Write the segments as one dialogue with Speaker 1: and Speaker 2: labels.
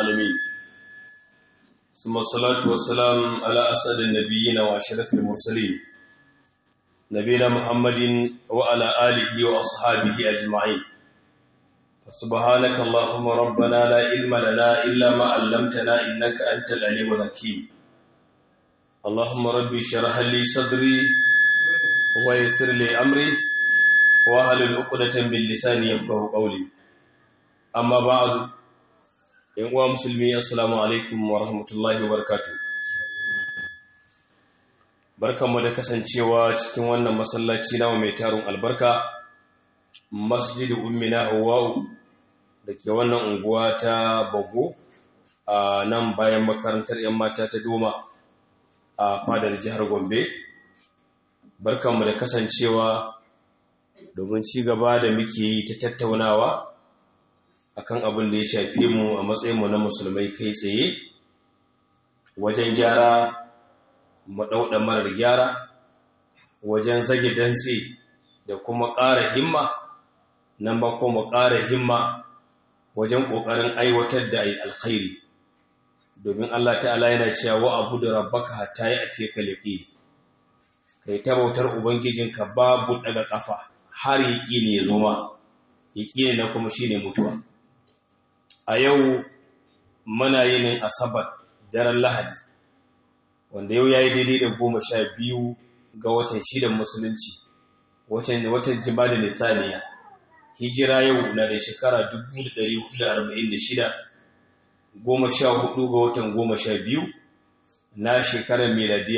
Speaker 1: العالمين ثم الصلاة والسلام على أسعد النبيين وأشرف المرسلين نبينا محمد وعلى آله وأصحابه أجمعين سبحانك اللهم ربنا لا علم لنا إلا ما علمتنا إنك أنت العليم الحكيم اللهم ربي اشرح لي صدري ويسر لي أمري واحلل عقدة من لساني يفقهوا قولي أما بعد ‘yan uwa musulmi assalamu alaikum wa rahmatullahi wa barakatu barkanmu da kasancewa cikin wannan masallaci nawa mai tarin albarka masjidu ummina hawa'u da ke wannan unguwa ta bago a nan bayan makarantar 'yan mata ta doma a fadar jihar gombe barkanmu da kasancewa domin ci gaba da muke yi ta tattaunawa akan abin da ya shafe mu a matsayinmu na musulmai kai tsaye wajen gyara maɗauɗa marar gyara wajen zage dantse da kuma ƙara himma nan ba kuma ƙara himma wajen ƙoƙarin aiwatar da alkhairi domin Allah ta'ala yana cewa wa abu da rabbaka hatta yi a teka leƙi kai ta bautar ubangijinka babu daga ƙafa har yaƙi ne ya zo ma yaƙi ne na kuma shi ne mutuwa a yau muna yinin asabar daren lahadi wanda yau ya yi daidai da goma sha biyu ga watan shidan musulunci watan jimalin nithaniya hijira yau na da shekara 1446 goma sha hudu ga watan goma sha biyu na shekarar meladiya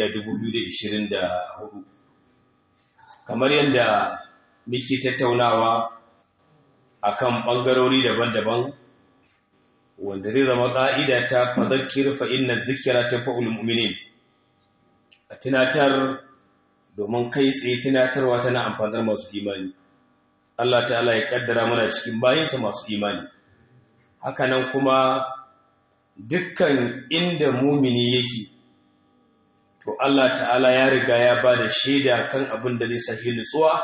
Speaker 1: 2024 kamar yadda muke tattaunawa akan ɓangarori daban-daban wanda zai zama ƙa'ida ta fadakir fa'in na zikira ta fa'ul mu'minin a tunatar domin kai tsaye tunatarwa tana amfanar masu imani Allah ta'ala ya ƙaddara mana cikin bayansa masu imani hakanan kuma dukkan inda mumini yake to Allah ta'ala ya riga ya ba da shaida kan abin da zai sahi nutsuwa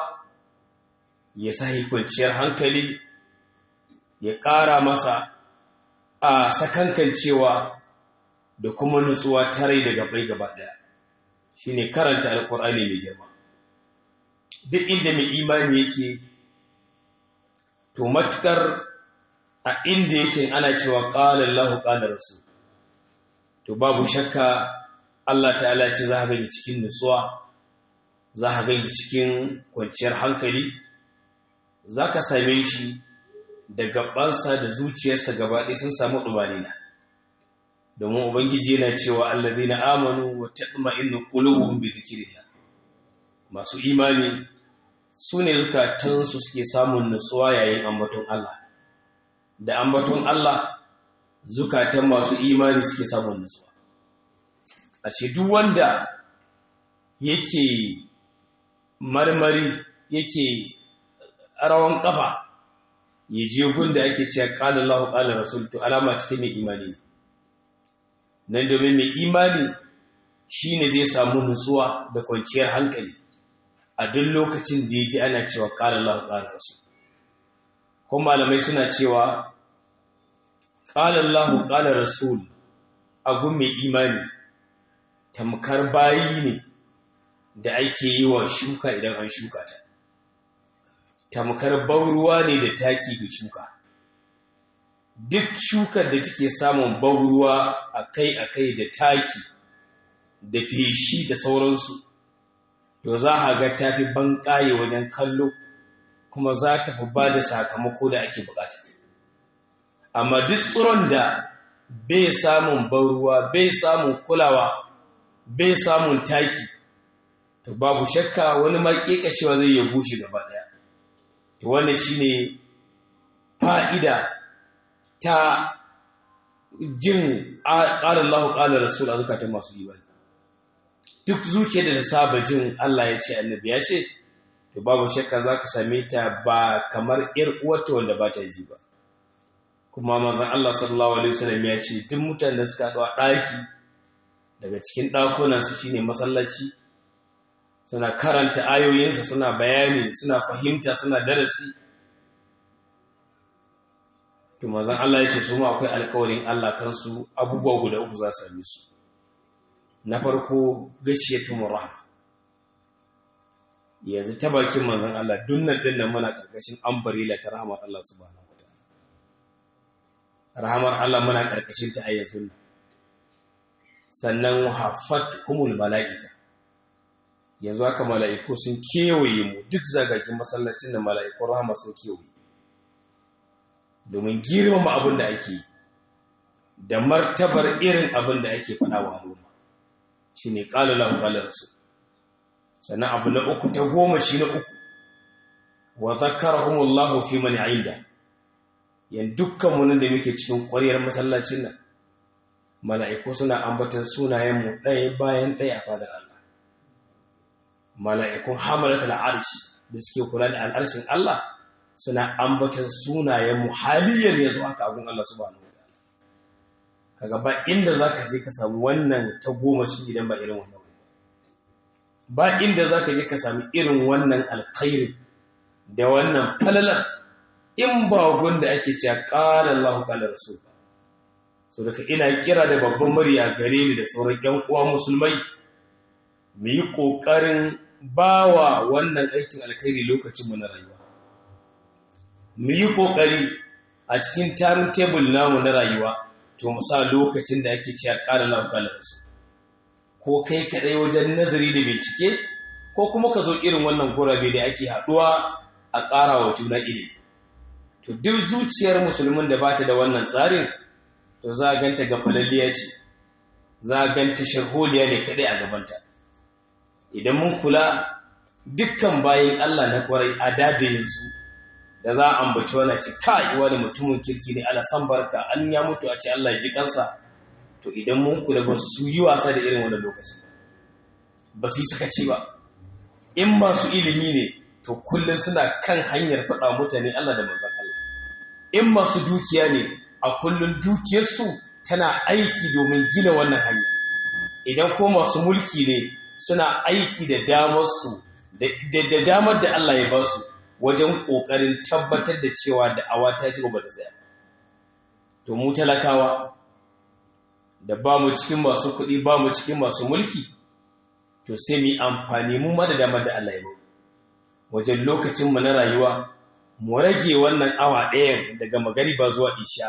Speaker 1: ya sahi kwanciyar hankali ya ƙara masa a sakankan cewa da kuma nutsuwa tarai da gabai gaba daya shine karanta alkur'ani mai girma duk inda mai imani yake to matukar a inda yake ana cewa qala Allahu qala rasul to babu shakka Allah ta'ala ce za ka gani cikin nutsuwa za ka gani cikin kwanciyar hankali za ka same shi da gabansa da zuciyarsa gaba ɗaya sun samu ɗumanina domin ubangiji yana cewa allazi na amanu wa taɗma inna ƙulubuhun bi zikiriya masu imani su ne zukatansu suke samun nutsuwa yayin ambaton Allah da ambaton Allah zukatan masu imani suke samun nutsuwa a ce duk wanda yake marmari yake rawan kafa ya je gunda ake cewa qala Allahu qala rasul to alama ce ta mai imani ne nan domin mai imani shine zai samu nutsuwa da kwanciyar hankali a duk lokacin da yaji ana cewa qala Allahu qala rasul ko malamai suna cewa qala Allahu qala rasul a gun mai imani tamkar bayi ne da ake yi wa shuka idan an shuka ta tamkar bauruwa ne da taki ga shuka duk shukar da take samun bauruwa akai-akai da taki da feshi da sauransu to za a ga tafi banƙaye wajen kallo kuma za ta fi ba da sakamako da ake bukata amma duk tsoron da bai samun bauruwa bai samun kulawa bai samun taki to babu shakka wani maƙeƙashewa zai ya bushe gaba ɗaya wannan shine fa'ida ta jin ƙalar Allah ƙalar Rasul a zukatan masu imani duk zuciya da ta saba jin Allah ya ce annabi ya ce to babu shakka za ka same ta ba kamar ‘yar uwarta wanda ba ta ji ba kuma mazan Allah sallallahu Alaihi wasallam ya ce duk mutane da suka haɗuwa ɗaki daga cikin ɗakunansu shine masallaci suna karanta ayoyinsa suna bayani suna fahimta suna darasi to manzon Allah ya ce su ma akwai alƙawarin Allah kansu abubuwa guda uku za su same su na farko gashiyatu rahma yanzu ta bakin manzon Allah dunnan din nan muna karkashin ambarila ta rahmar Allah subhanahu wataala rahmar Allah muna karkashin ta ayyazun sannan haffat humul mala'ika yanzu haka mala'iku sun kewaye mu duk zagagin masallacin da mala'ikun rahama sun kewaye domin girmama abin da ake yi da martabar irin abin da ake faɗa wa al'umma shi ne ƙalulan ƙalarsu sannan abu na uku ta goma shi na uku wa zakarahumullahu fi mani inda yan dukkan munin da muke cikin ƙwariyar masallacin nan mala'iku suna ambatan sunayenmu ɗaya bayan ɗaya a fadar Allah mala'ikun hamalatul arsh da suke kula da al'arshin Allah suna ambatan sunayenmu haliyan yanzu haka agun Allah subhanahu wataala kaga ba inda zaka je ka samu wannan ta goma shi idan ba irin wannan ba inda zaka je ka samu irin wannan alkhairi da wannan falalar in ba gunda ake cewa qala Allahu qala rasul so daga ina kira da babban murya gare ni da sauran ƴan uwa musulmai mu yi ƙoƙarin bawa wannan aikin alkhairi lokacin mu na rayuwa mu yi ƙoƙari a cikin timetable namu na rayuwa to mu sa lokacin da ake cewa ƙara lauƙalar su ko kai kaɗai wajen nazari da bincike ko kuma ka zo irin wannan gurabe da ake haɗuwa a ƙara wa juna ilimi to duk zuciyar musulmin da bata da wannan tsarin to za a ganta gafalalliya ce za a ganta sharholiya ne kaɗai a gabanta idan mun kula dukkan bayan Allah na kwarai a dadayinsu da za a ambaci wani ce kai wani mutumin kirki ne ala san barka an ya mutu a ce Allah ya ji kansa to idan mun kula ba su yi wasa da irin wani lokacin ba su yi sakaci ba in masu ilimi ne to kullum suna kan hanyar faɗa mutane Allah da manzon Allah in masu dukiya ne a kullum dukiyarsu tana aiki domin gina wannan hanya idan ko masu mulki ne suna aiki da damarsu da damar da Allah ya ba su wajen ƙoƙarin tabbatar da cewa da awa ta ci gaba da tsaya to mu talakawa da ba mu cikin masu kuɗi ba mu cikin masu mulki to sai mu yi amfani mu ma da damar da Allah ya ba wajen lokacinmu na rayuwa mu rage wannan awa ɗayan daga magariba zuwa isha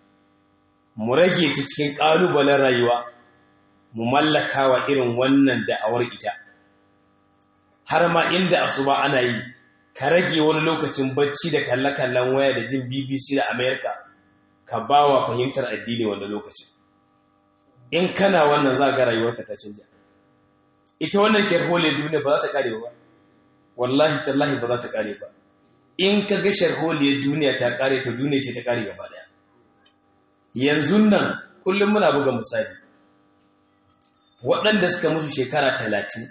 Speaker 1: mu rage ta cikin ƙalubalen rayuwa mu mallaka wa irin wannan da'awar ita har ma inda asuba ana yi ka rage wani lokacin bacci da kalle-kallen waya da jin bbc da america ka ba wa fahimtar addini wanda lokacin in kana wannan za ga rayuwarka ta canja ita wannan sharholiyar duniya ba za ta kare ba wallahi tallahi ba za ta kare ba in ka ga sharholiyar duniya ta kare ta duniya ce ta kare gaba daya yanzu nan kullum muna buga misali waɗanda suka mutu shekara talatin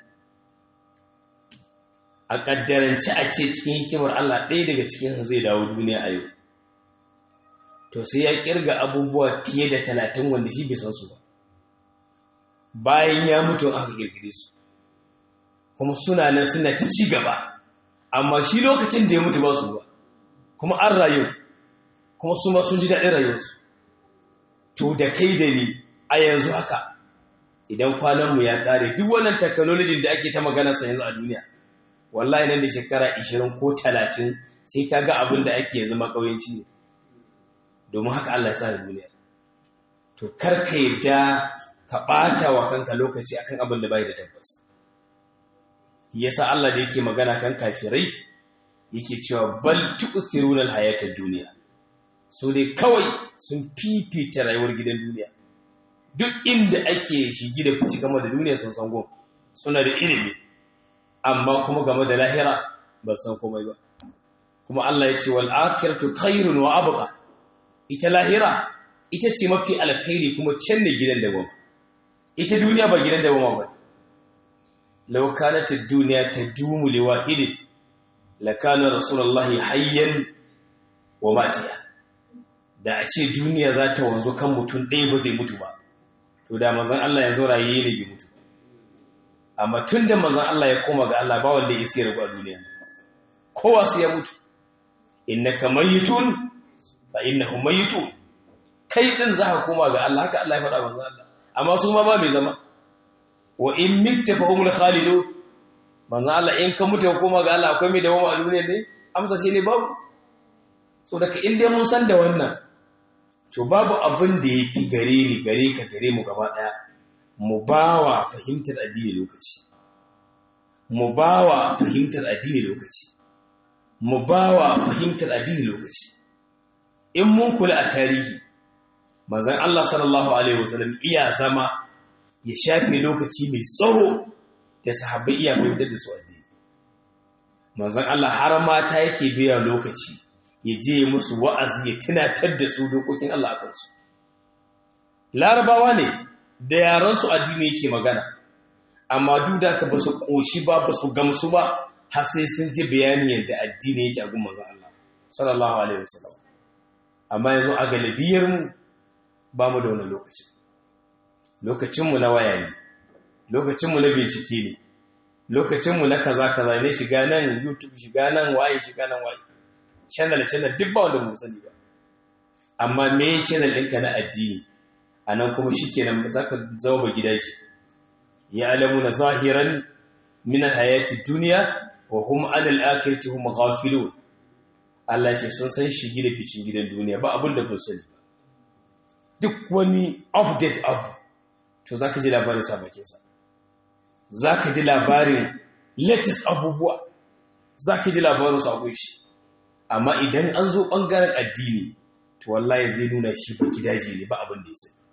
Speaker 1: a ƙaddarance a ce cikin hikimar Allah ɗaya daga cikin zai dawo duniya a yau to sai ya ƙirga abubuwa fiye da talatin wanda shi bai san su ba bayan ya mutu aka ƙirƙire su kuma suna nan suna ta ci gaba amma shi lokacin da ya mutu ba su ba kuma an rayu kuma su ma sun ji daɗin rayuwarsu to da kai da ni a yanzu haka idan kwananmu ya ƙare duk wannan technology da ake ta maganarsa yanzu a duniya wallahi nan da shekara 20 ko 30 sai ka ga abin da ake yanzu makauyanci ne domin haka Allah ya tsara duniya to kar ka yadda ka ɓata wa kanka lokaci akan abin da bai da tabbas yasa Allah da yake magana kan kafirai yake cewa bal tu'thiruna al-hayatad dunya so dai kawai sun fifita rayuwar gidan duniya duk inda ake shigi da fici game da duniya sun san gon suna da ilimi amma kuma game da lahira ba san komai ba kuma Allah ya ce wal akhiratu khairun wa abqa ita lahira ita ce mafi alkhairi kuma can ne gidan da goma ita duniya ba gidan da goma ba law kanat ad-dunya tadumu li wahidin lakana rasulullahi hayyan wa matiya da a ce duniya za ta wanzu kan mutum ɗaya ba zai mutu ba to da mazan Allah ya zo raye ne bai mutu amma tun da mazan Allah ya koma ga Allah ba wanda ya isi rabu a duniya kowa sai ya mutu innaka mayitun fa innahum mayitun kai din za ka koma ga Allah haka Allah ya faɗa manzo Allah amma su ma ba mai zama wa in mitta fa humul khalidun manzo Allah in ka mutu ka koma ga Allah akwai mai dawo a duniya ne amsa shi ne babu so daga in dai mun san da wannan to babu abin da yafi gare ni gare ka gare mu gaba daya mu bawa fahimtar addini lokaci mu bawa fahimtar addini lokaci mu bawa fahimtar addini lokaci in mun kula a tarihi manzon Allah sallallahu alaihi wasallam iya zama ya shafe lokaci mai tsawo da sahabbai iya fahimtar da su addini manzon Allah har mata yake biya lokaci ya je musu wa'azi ya tunatar da su dokokin Allah a kansu larabawa ne da yaran su addini yake magana amma duk da ka ba su koshi ba ba su gamsu ba har sai sun ji bayanin yadda addini yake a gun manzon Allah sallallahu alaihi wasallam amma yanzu a galibiyar mu ba mu da wani lokaci lokacinmu na waya ne lokacinmu na bincike ne lokacinmu na kaza kaza ne shiga nan youtube shiga nan waye shiga nan waye channel channel duk ba wanda mu sani ba amma me channel ɗinka na addini a nan kuma shi kenan za ka zama ba gidaje ya alamu na zahiran min hayati duniya wa hum an al-akhirati hum ghafilun Allah ce sun san shigi da ficin gidan duniya ba abin da kun sani ba duk wani update abu to za ka ji labarin sabakinsa za ka ji labarin latest abubuwa za ka ji labarin sabon shi amma idan an zo ɓangaren addini to wallahi zai nuna shi ba gidaje ne ba abin da ya sani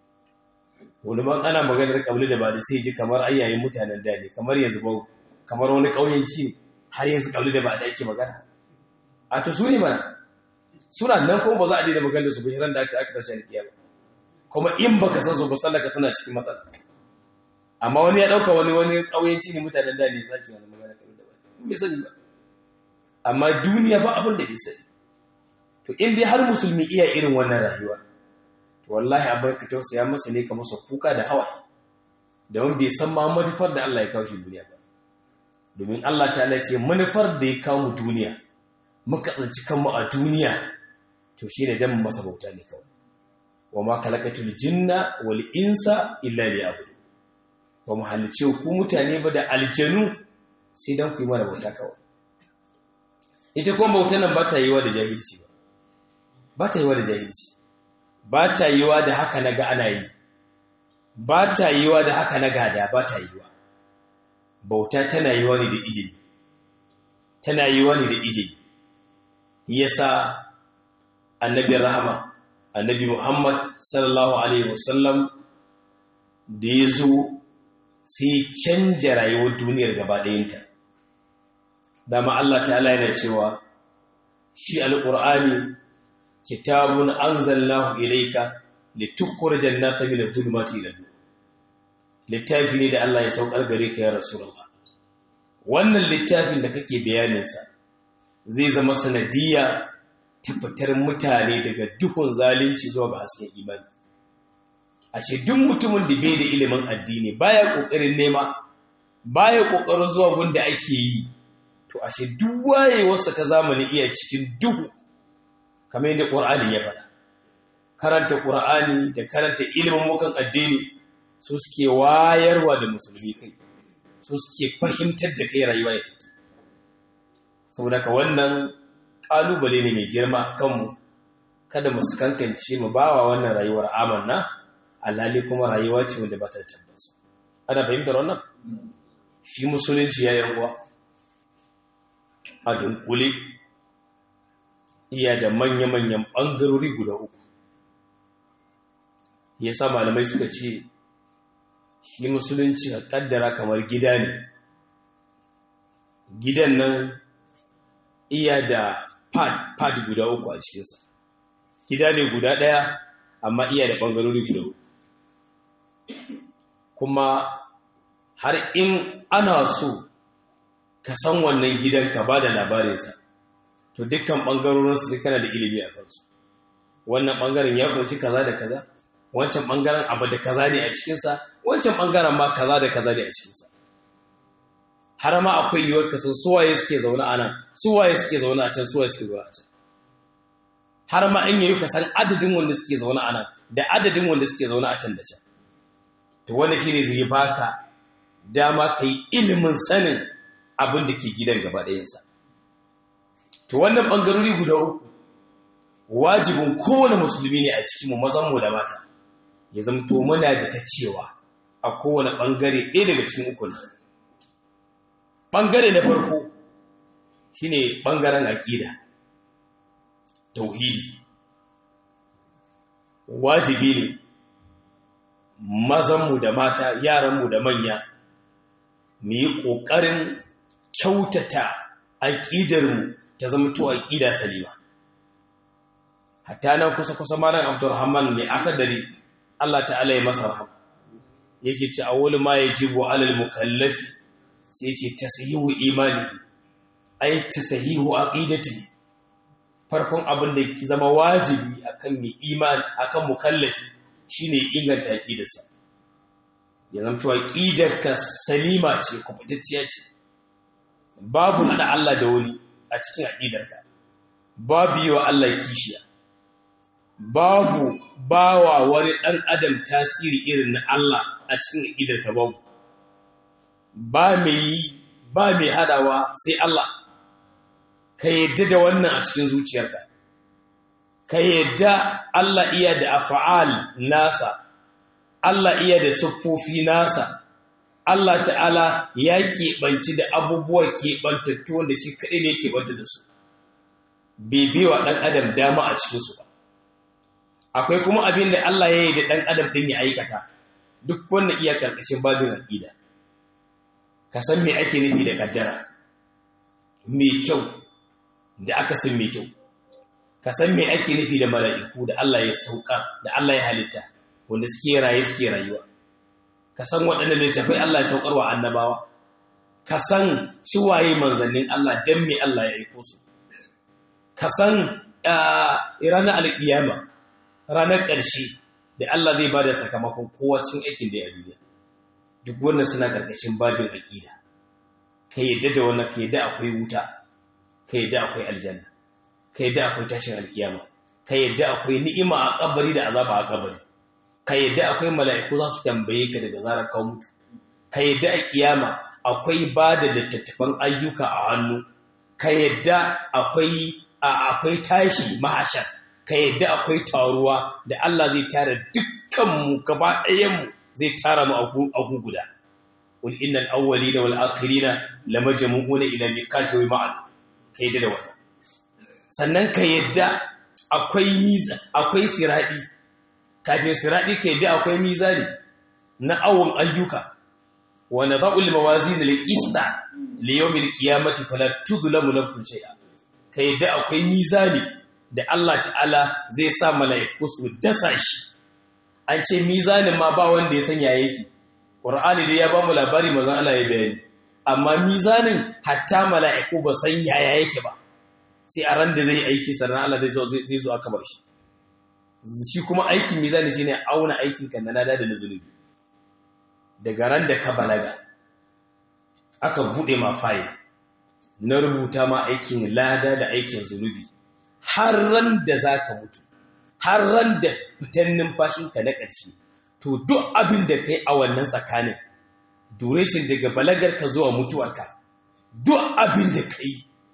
Speaker 1: wani man ana maganar kabli da ba da sai ji kamar ayyayin mutanen da ne kamar yanzu ba kamar wani ƙauyenci ne har yanzu kabli da ba da ake magana a to su ne mana suna nan kuma ba za a daina magana da su ba ran da aka tashi alƙiyama kuma in baka san su ba sallaka tana cikin matsala amma wani ya dauka wani wani kauyenci ne mutanen da ne zaki wani magana kan da ba bai sani ba amma duniya ba abin da bai sani to in dai har musulmi iya irin wannan rayuwa to wallahi abin ka tausaya masa ne ka masa kuka da hawaye da wanda bai san ma manufar da Allah ya kawo shi duniya ba domin Allah ta ce manufar da ya kawo mu duniya muka tsinci kanmu a duniya to shine dan masa bauta ne kawai wa ma kalakatul jinna wal insa illa liya'budu ba mu halice ku mutane ba da aljanu sai dan ku yi mana bauta kawai ita kuma bautar nan ba ta yiwa da jahilci ba ba ta yiwa da jahilci ba ta yiwa da haka na ga ana yi ba ta yiwa da haka na gada ba ta yiwa bauta tana yiwa ne da ilimi tana yiwa ne da ilimi yasa annabi rahama annabi Muhammad sallallahu Alaihi wasallam da ya zo sai canja rayuwar duniyar gaba ɗayinta. Dama Allah ta'ala yana cewa, shi al'ur'ani kitabun an zallahu ilaika da tukkur jannata mina zulmati iladu. Littafi ne da Allah ya saukar gare ka ya Rasulullah. Wannan littafin da kake bayaninsa zai zama sanadiyya tabbatar mutane daga duhun zalunci zuwa ga hasken imani a ce duk mutumin da bai da ilimin addini baya kokarin nema baya kokarin zuwa gunda ake yi to a ce duk wayewarsa ta zamani iya cikin duhu kamar yadda qur'ani ya faɗa karanta qur'ani da karanta ilimin mukan addini su suke wayarwa da musulmi kai su suke fahimtar da kai rayuwa ya take saboda ka wannan ƙalubale ne mai girma a kanmu kada mu kankance mu bawa wannan rayuwar amanna alhali kuma rayuwa ce wanda ba ta da tabbas ana fahimtar wannan shi musulunci ya yanguwa a dunkule iya da manya-manyan ɓangarori guda uku ya sa malamai suka ce shi musulunci a ƙaddara kamar gida ne gidan nan iya da pad pad guda uku a cikinsa gida ne guda ɗaya amma iya da ɓangarori guda uku kuma har in ana so ka san wannan gidan ka ba da labarinsa to dukkan ɓangarorinsu sai kana da ilimi a kansu wannan ɓangaren ya kunci kaza da kaza wancan ɓangaren abu da kaza ne a cikinsa wancan ɓangaren ma kaza da kaza ne a cikinsa har ma akwai yiwuwar ka san suwaye suke zaune a nan suwaye suke zaune a can suwaye suke zaune a can har ma in yayi ka san adadin wanda suke zaune a nan da adadin wanda suke zaune a can da can to wanda shine zai baka dama kai ilimin sanin abin da ke gidan gaba ɗayansa to wannan bangarori guda uku wajibin kowane musulmi ne a cikin mu mazan mu da mata ya zamto muna da ta cewa a kowane bangare ɗaya daga cikin uku bangare na farko shine bangaren aqida tauhidi wajibi ne mazanmu da mata yaranmu da manya mu yi ƙoƙarin kyautata aƙidarmu ta zama to aƙida salima hatta nan kusa-kusa malam abdurrahman ne aka dare Allah ta'ala ya masa rahama yake ci a wani ma ya jibo alal mukallafi sai ce tasahihu imani ai tasahihu aqidati farkon abin da ke zama wajibi akan mai imani akan mukallafi shine inganta aqidarsa ya zama cewa aqidarka salima ce kubutacciya ce babu hada Allah da wani a cikin aqidarka babu yi wa Allah kishiya babu bawa wani dan adam tasiri irin na Allah a cikin aqidarka babu ba mai ba mai hadawa sai Allah ka yadda da wannan a cikin zuciyarka ka yadda Allah iya da afa'al nasa Allah iya da siffofi nasa Allah ta'ala ya keɓanci da abubuwa keɓantattu wanda shi kaɗai ne keɓanta da su bai wa ɗan adam dama a cikinsu ba akwai kuma abin da Allah ya yi da ɗan adam ɗin ya aikata duk wannan iya karkashin babin aƙida ka san me ake nufi da kaddara mai kyau da aka san mai kyau ka san me ake nufi da mala'iku da Allah ya sauka da Allah ya halitta wanda suke raye suke rayuwa ka san waɗanda littafai Allah ya saukar wa annabawa ka san waye manzannin Allah dan me Allah ya aiko su ka san ranar alƙiyama ranar ƙarshe da Allah zai bada sakamakon kowa cikin aikin da ya duniya duk wannan suna ƙarƙashin babin aƙida ka yadda da wannan ka yadda akwai wuta ka yadda akwai aljanna ka yadda akwai tashin alkiyama ka yadda akwai ni'ima a kabari da azaba a kabari ka yadda akwai mala'iku za su tambaye ka daga zarar ka mutu ka yadda a kiyama akwai ba da littattafan ayyuka a hannu ka yadda akwai akwai tashi mahashar ka yadda akwai taruwa da Allah zai tara dukkanmu gaba ɗayanmu zai tara mu a guguda qul innal awwalina wal akhirina lamajmu'una ila miqati ma'ad ka yadda da wannan sannan ka yadda akwai miza akwai siradi kafin siradi ka yadda akwai mizani na awon ayyuka wa nadha'ul mawazin lil qista li yawmil qiyamati fala tudlamu nafsun shay'a ka yadda akwai mizani da Allah ta'ala zai sa mala'iku su dasa shi an ce mizanin ma ba wanda ya sanya yake Qur'ani dai ya ba mu labari manzon Allah ya bayani amma mizanin hatta mala'iku ba san yaya yake ba sai a ran da zai aiki sannan Allah zai zo zai zo aka bar shi shi kuma aikin mizani shine auna aikin ka na lada da na zunubi daga ran da ka balaga aka bude ma fayil na rubuta ma aikin lada da aikin zunubi har ran da zaka mutu har ran da fitan numfashinka na ƙarshe to duk abin da kai a wannan tsakanin duration daga balagarka zuwa mutuwarka duk abin da kai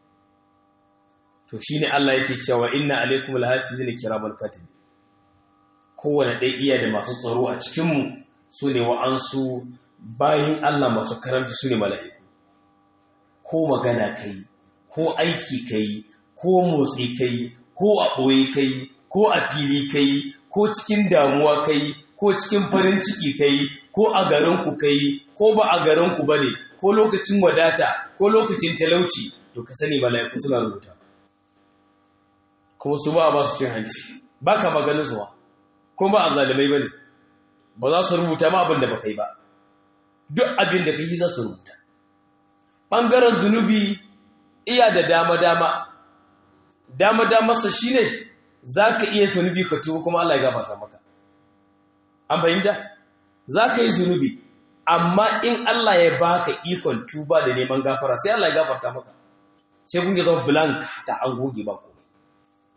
Speaker 1: to shine Allah yake cewa inna alaikum alhafizina kiramal katib kowane ɗaya iya da masu tsaro a cikin mu sune wa'ansu bayin Allah masu karamci sune mala'iku ko magana kai ko aiki kai ko motsi kai ko a ɓoye kai ko a fili kai ko cikin damuwa kai ko cikin farin ciki kai ko a garinku kai ko ba a garinku ba ne ko lokacin wadata ko lokacin talauci to ka sani mala'iku suna rubuta kuma su ba a ba su cin hanci ba ka maganin zuwa ko ba a zalimai ba ne ba za su rubuta ma abin da ba kai ba duk abin da kai za su rubuta ɓangaren zunubi iya da dama-dama dama-damarsa shi ne za ka iya zunubi ka tuba kuma Allah ya gafarta maka an fahimta za ka yi zunubi amma in Allah ya baka ikon tuba da neman gafara sai Allah ya gafarta maka sai kun zama blank ta an goge ba komai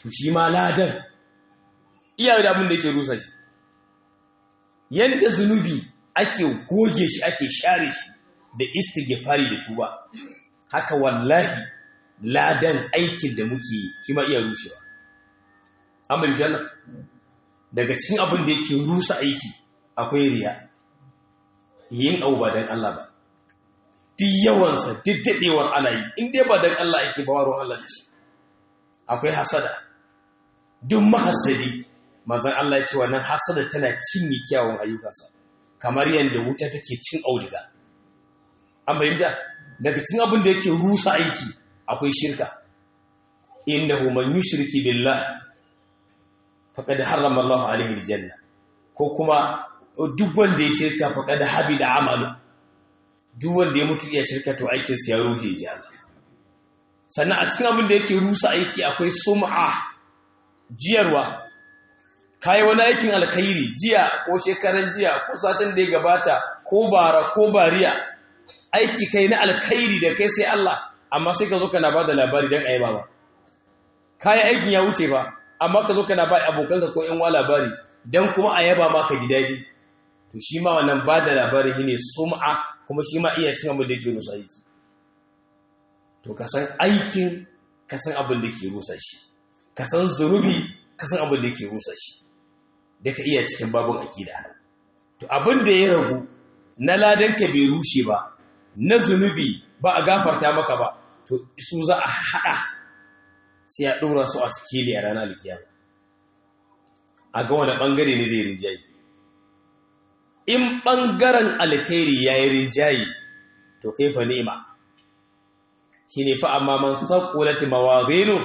Speaker 1: to shi ma ladan iya da abin da yake rusa shi yadda zunubi ake goge shi ake share shi da istighfari da tuba haka wallahi ladan aikin da muke yi shi ma iya rushewa amma janna daga cikin abin da yake rusa aiki akwai riya yin abu ba dan Allah ba duk yawansa duk dadewar ana yi in dai ba dan Allah ake ba waron Allah ce akwai hasada duk mahassadi manzon Allah ya ce wannan hasada tana cinye kyawun ayyukansa kamar yadda wuta take cin auduga an bayyana daga cikin abin da yake rusa aiki akwai shirka innahu man yushriki billah faqad harrama Allah alaihi aljanna ko kuma duk wanda ya shirka faqad habida amalu duk wanda ya mutu iya shirka to aikin sa ya ruhe ji Allah sannan a cikin abin da yake rusa aiki akwai sum'a jiyarwa kai wani aikin alkhairi jiya ko shekaran jiya ko satin da ya gabata ko bara ko bariya aiki kai na alkhairi da kai sai Allah amma sai ka zo kana ba da labari don ayi ba kayan aikin ya wuce ba amma ka zo kana ba abokanka ko yan wa labari don kuma a yaba ma ka ji daɗi to shi ma wannan ba da labari shi ne sum'a kuma shi ma iya cin abin da ke rusa aiki to ka san aikin ka san abin da ke rusa shi ka san zunubi ka san abin da ke rusa shi da ka iya cikin babin aƙida to abin da ya ragu na ladanka bai rushe ba na zunubi ba a gafarta maka ba to su za a haɗa sai a ɗora su a sikeli a ranar alkiyama a ga wani ɓangare ne zai rinjaye in ɓangaren alkhairi ya yi rinjaye to kai fa ni'ima shi ne fa amma man saƙulati mawazinu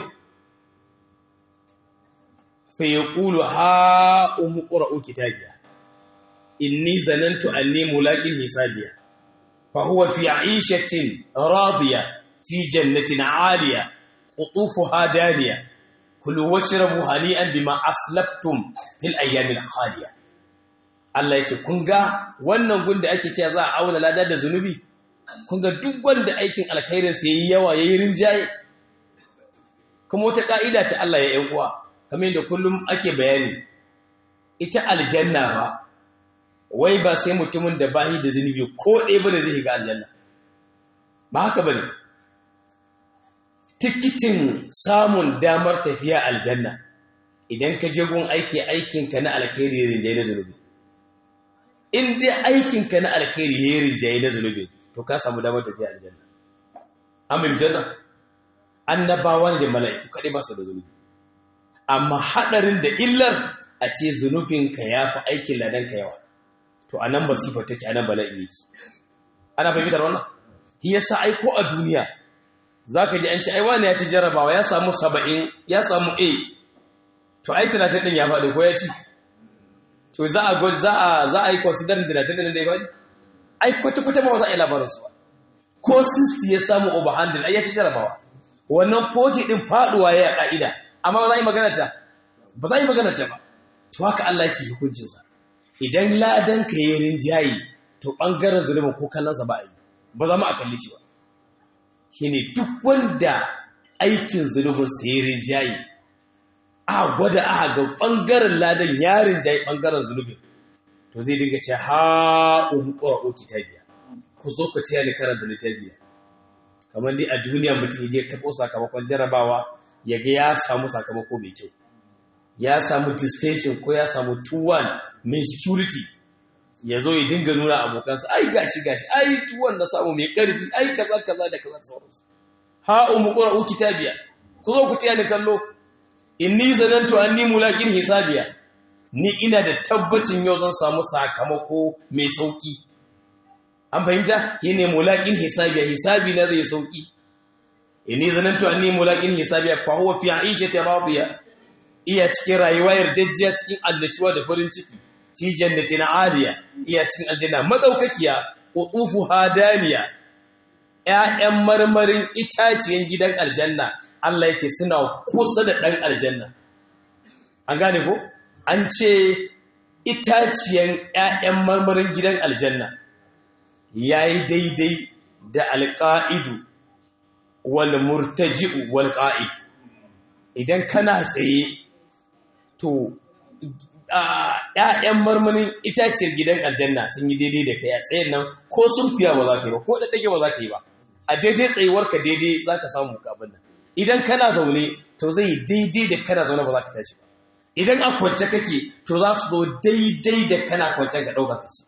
Speaker 1: fa ya ƙulu ha umu ƙura'u kitabiya inni zanantu anni mulaƙin hisabiya فهو في عيشة راضية في جنة عالية قطوفها دانية كلوا واشربوا هنيئا بما أسلفتم في الأيام الخالية Allah ya ce, Kun ga wannan gun da ake cewa za a auna lada da zunubi, kun ga duk wanda aikin alkhairinsa ya yi yawa ya yi rinjaye, kuma wata ƙa'ida ta Allah ya ‘yan uwa, kamar yadda kullum ake bayani, ita aljanna ba, wai ba sai mutumin da bahi da zunubi ko ɗaya ba da zai ga aljanna ba haka ba ne tikitin samun damar tafiya aljanna idan ka je gun aiki aikinka na alkhairi ya rinjaye na zunubi in dai aikinka na alkhairi ya rinjaye na zunubi to ka samu damar tafiya aljanna amin janna annabawa da mala'iku kaɗai ba su da zunubi amma haɗarin da illar a ce zunubinka ya fi aikin ladanka yawa to a nan masifar take a nan bala'in yake ana fahimtar wannan shi yasa ai ko a duniya zaka ji an ce ai wani ya ci jarabawa ya samu saba'in ya samu a to ai talatin din ya faɗi ko ya ci to za a za a za a yi considering talatin din da ya faɗi ai kwata kwata ba za a yi labarin su ba ko 60 ya samu over 100 ai ya ci jarabawa wannan 40 din faduwa ya ka'ida amma ba za a yi magana ta ba za a yi magana ta ba to haka Allah yake hukuncin sa idan ladan ka yi rinjayi to ɓangaren zunubin ko kallonsa ba a yi ba za mu a kalli shi ba shi ne duk wanda aikin zunubin sa yi rinjayi a gwada a ga ɓangaren ladan ya rinjayi ɓangaren zunubin to zai dinga ce ha umu ƙwararro kitabiya ku zo ku taya ni karanta littafiya kamar dai a duniya mutum ya taɓo sakamakon jarabawa ya ga ya samu sakamako mai kyau ya samu distinction ko ya samu 2-1 mai security ya zo ya dinga nuna abokansa ai gashi gashi ai tuwon na samu mai karfi ai kaza kaza da kaza sauransu ha umu qra'u kitabiya ku zo ku tiya ni kallo inni zanantu anni mulaqin hisabiya ni ina da tabbacin yau zan samu sakamako mai sauki an fahimta yene mulaqin hisabiya hisabi na zai sauki inni zanantu anni mulaqin hisabiya fa huwa fi 'ishati radiya iya cikin rayuwa yarjejjiya cikin annashuwa da farin ciki fi jannatin aliya iya cikin aljanna madaukakiya qutufu hadaniya ƴaƴan marmarin itaciyen gidan aljanna Allah yake suna kusa da dan aljanna an gane ko an ce itaciyen ƴaƴan marmarin gidan aljanna yayi daidai da alqaidu wal murtaji'u wal qa'id idan kana tsaye to ‘ya'yan marmarin itaciyar gidan aljanna sun yi daidai da kai a tsayin nan ko sun fiya ba za ka yi ba ko ɗaɗɗage ba za ka yi ba a daidai tsayuwarka daidai za ka samu kabin nan idan kana zaune to zai yi daidai da kana zaune ba za ka tashi ba idan a kwance kake to za su zo daidai da kana kwancen ka ɗauka kaci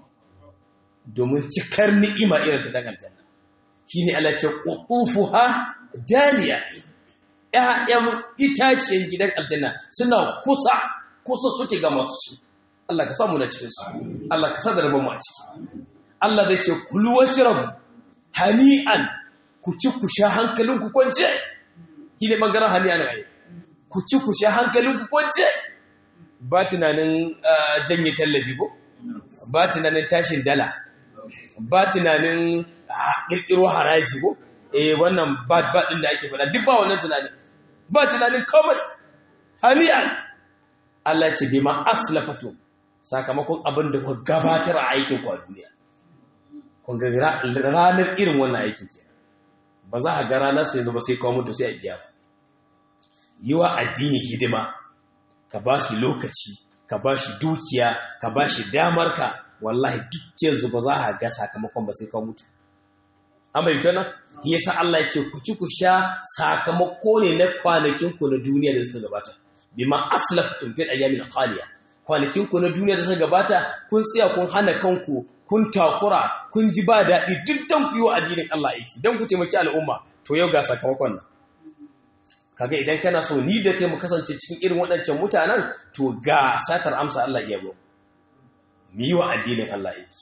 Speaker 1: domin cikar ni'ima irin ta ɗan aljanna shi ne Allah ce ƙuƙufu ha daniya ‘ya'yan itaciyar gidan aljanna suna kusa kusa suke ga masu ci Allah ka samu na cikinsu Allah ka sadar mu a ciki Allah zai ce kulu wasu rabu hani'an ku ci ku sha hankalin ku kwance shi ne ɓangaren hani'an a ku ci ku sha hankalin ku kwance ba tunanin janye tallafi ko ba tunanin tashin dala ba tunanin kirkiro haraji ko eh wannan ba ba din da ake faɗa duk ba wannan tunanin ba tunanin komai hani'an Allah ce bima aslafatu sakamakon abin da ku gabatar a aikin ku a duniya kun ga ranar irin wannan aikin ke ba za a ga ranar sai zuba sai kawo mutu sai a biya ba yi wa addini hidima ka ba shi lokaci ka ba shi dukiya ka ba shi damarka wallahi duk yanzu ba za a ga sakamakon ba sai kawo mutu amma yi nan yasa Allah ya ce ku ci ku sha sakamako ne na kwanakin ku na duniya da suka gabata bima aslaftum fil ayyamin khaliya kwanakin ku na duniya da suka gabata kun tsaya kun hana kanku kun takura kun ji ba daɗi duk dan ku yi wa addinin Allah aiki dan ku taimaki al'umma to yau ga sakamakon nan kaga idan kana so ni da kai mu kasance cikin irin waɗancan mutanen to ga satar amsa Allah iya mu mu yi wa addinin Allah aiki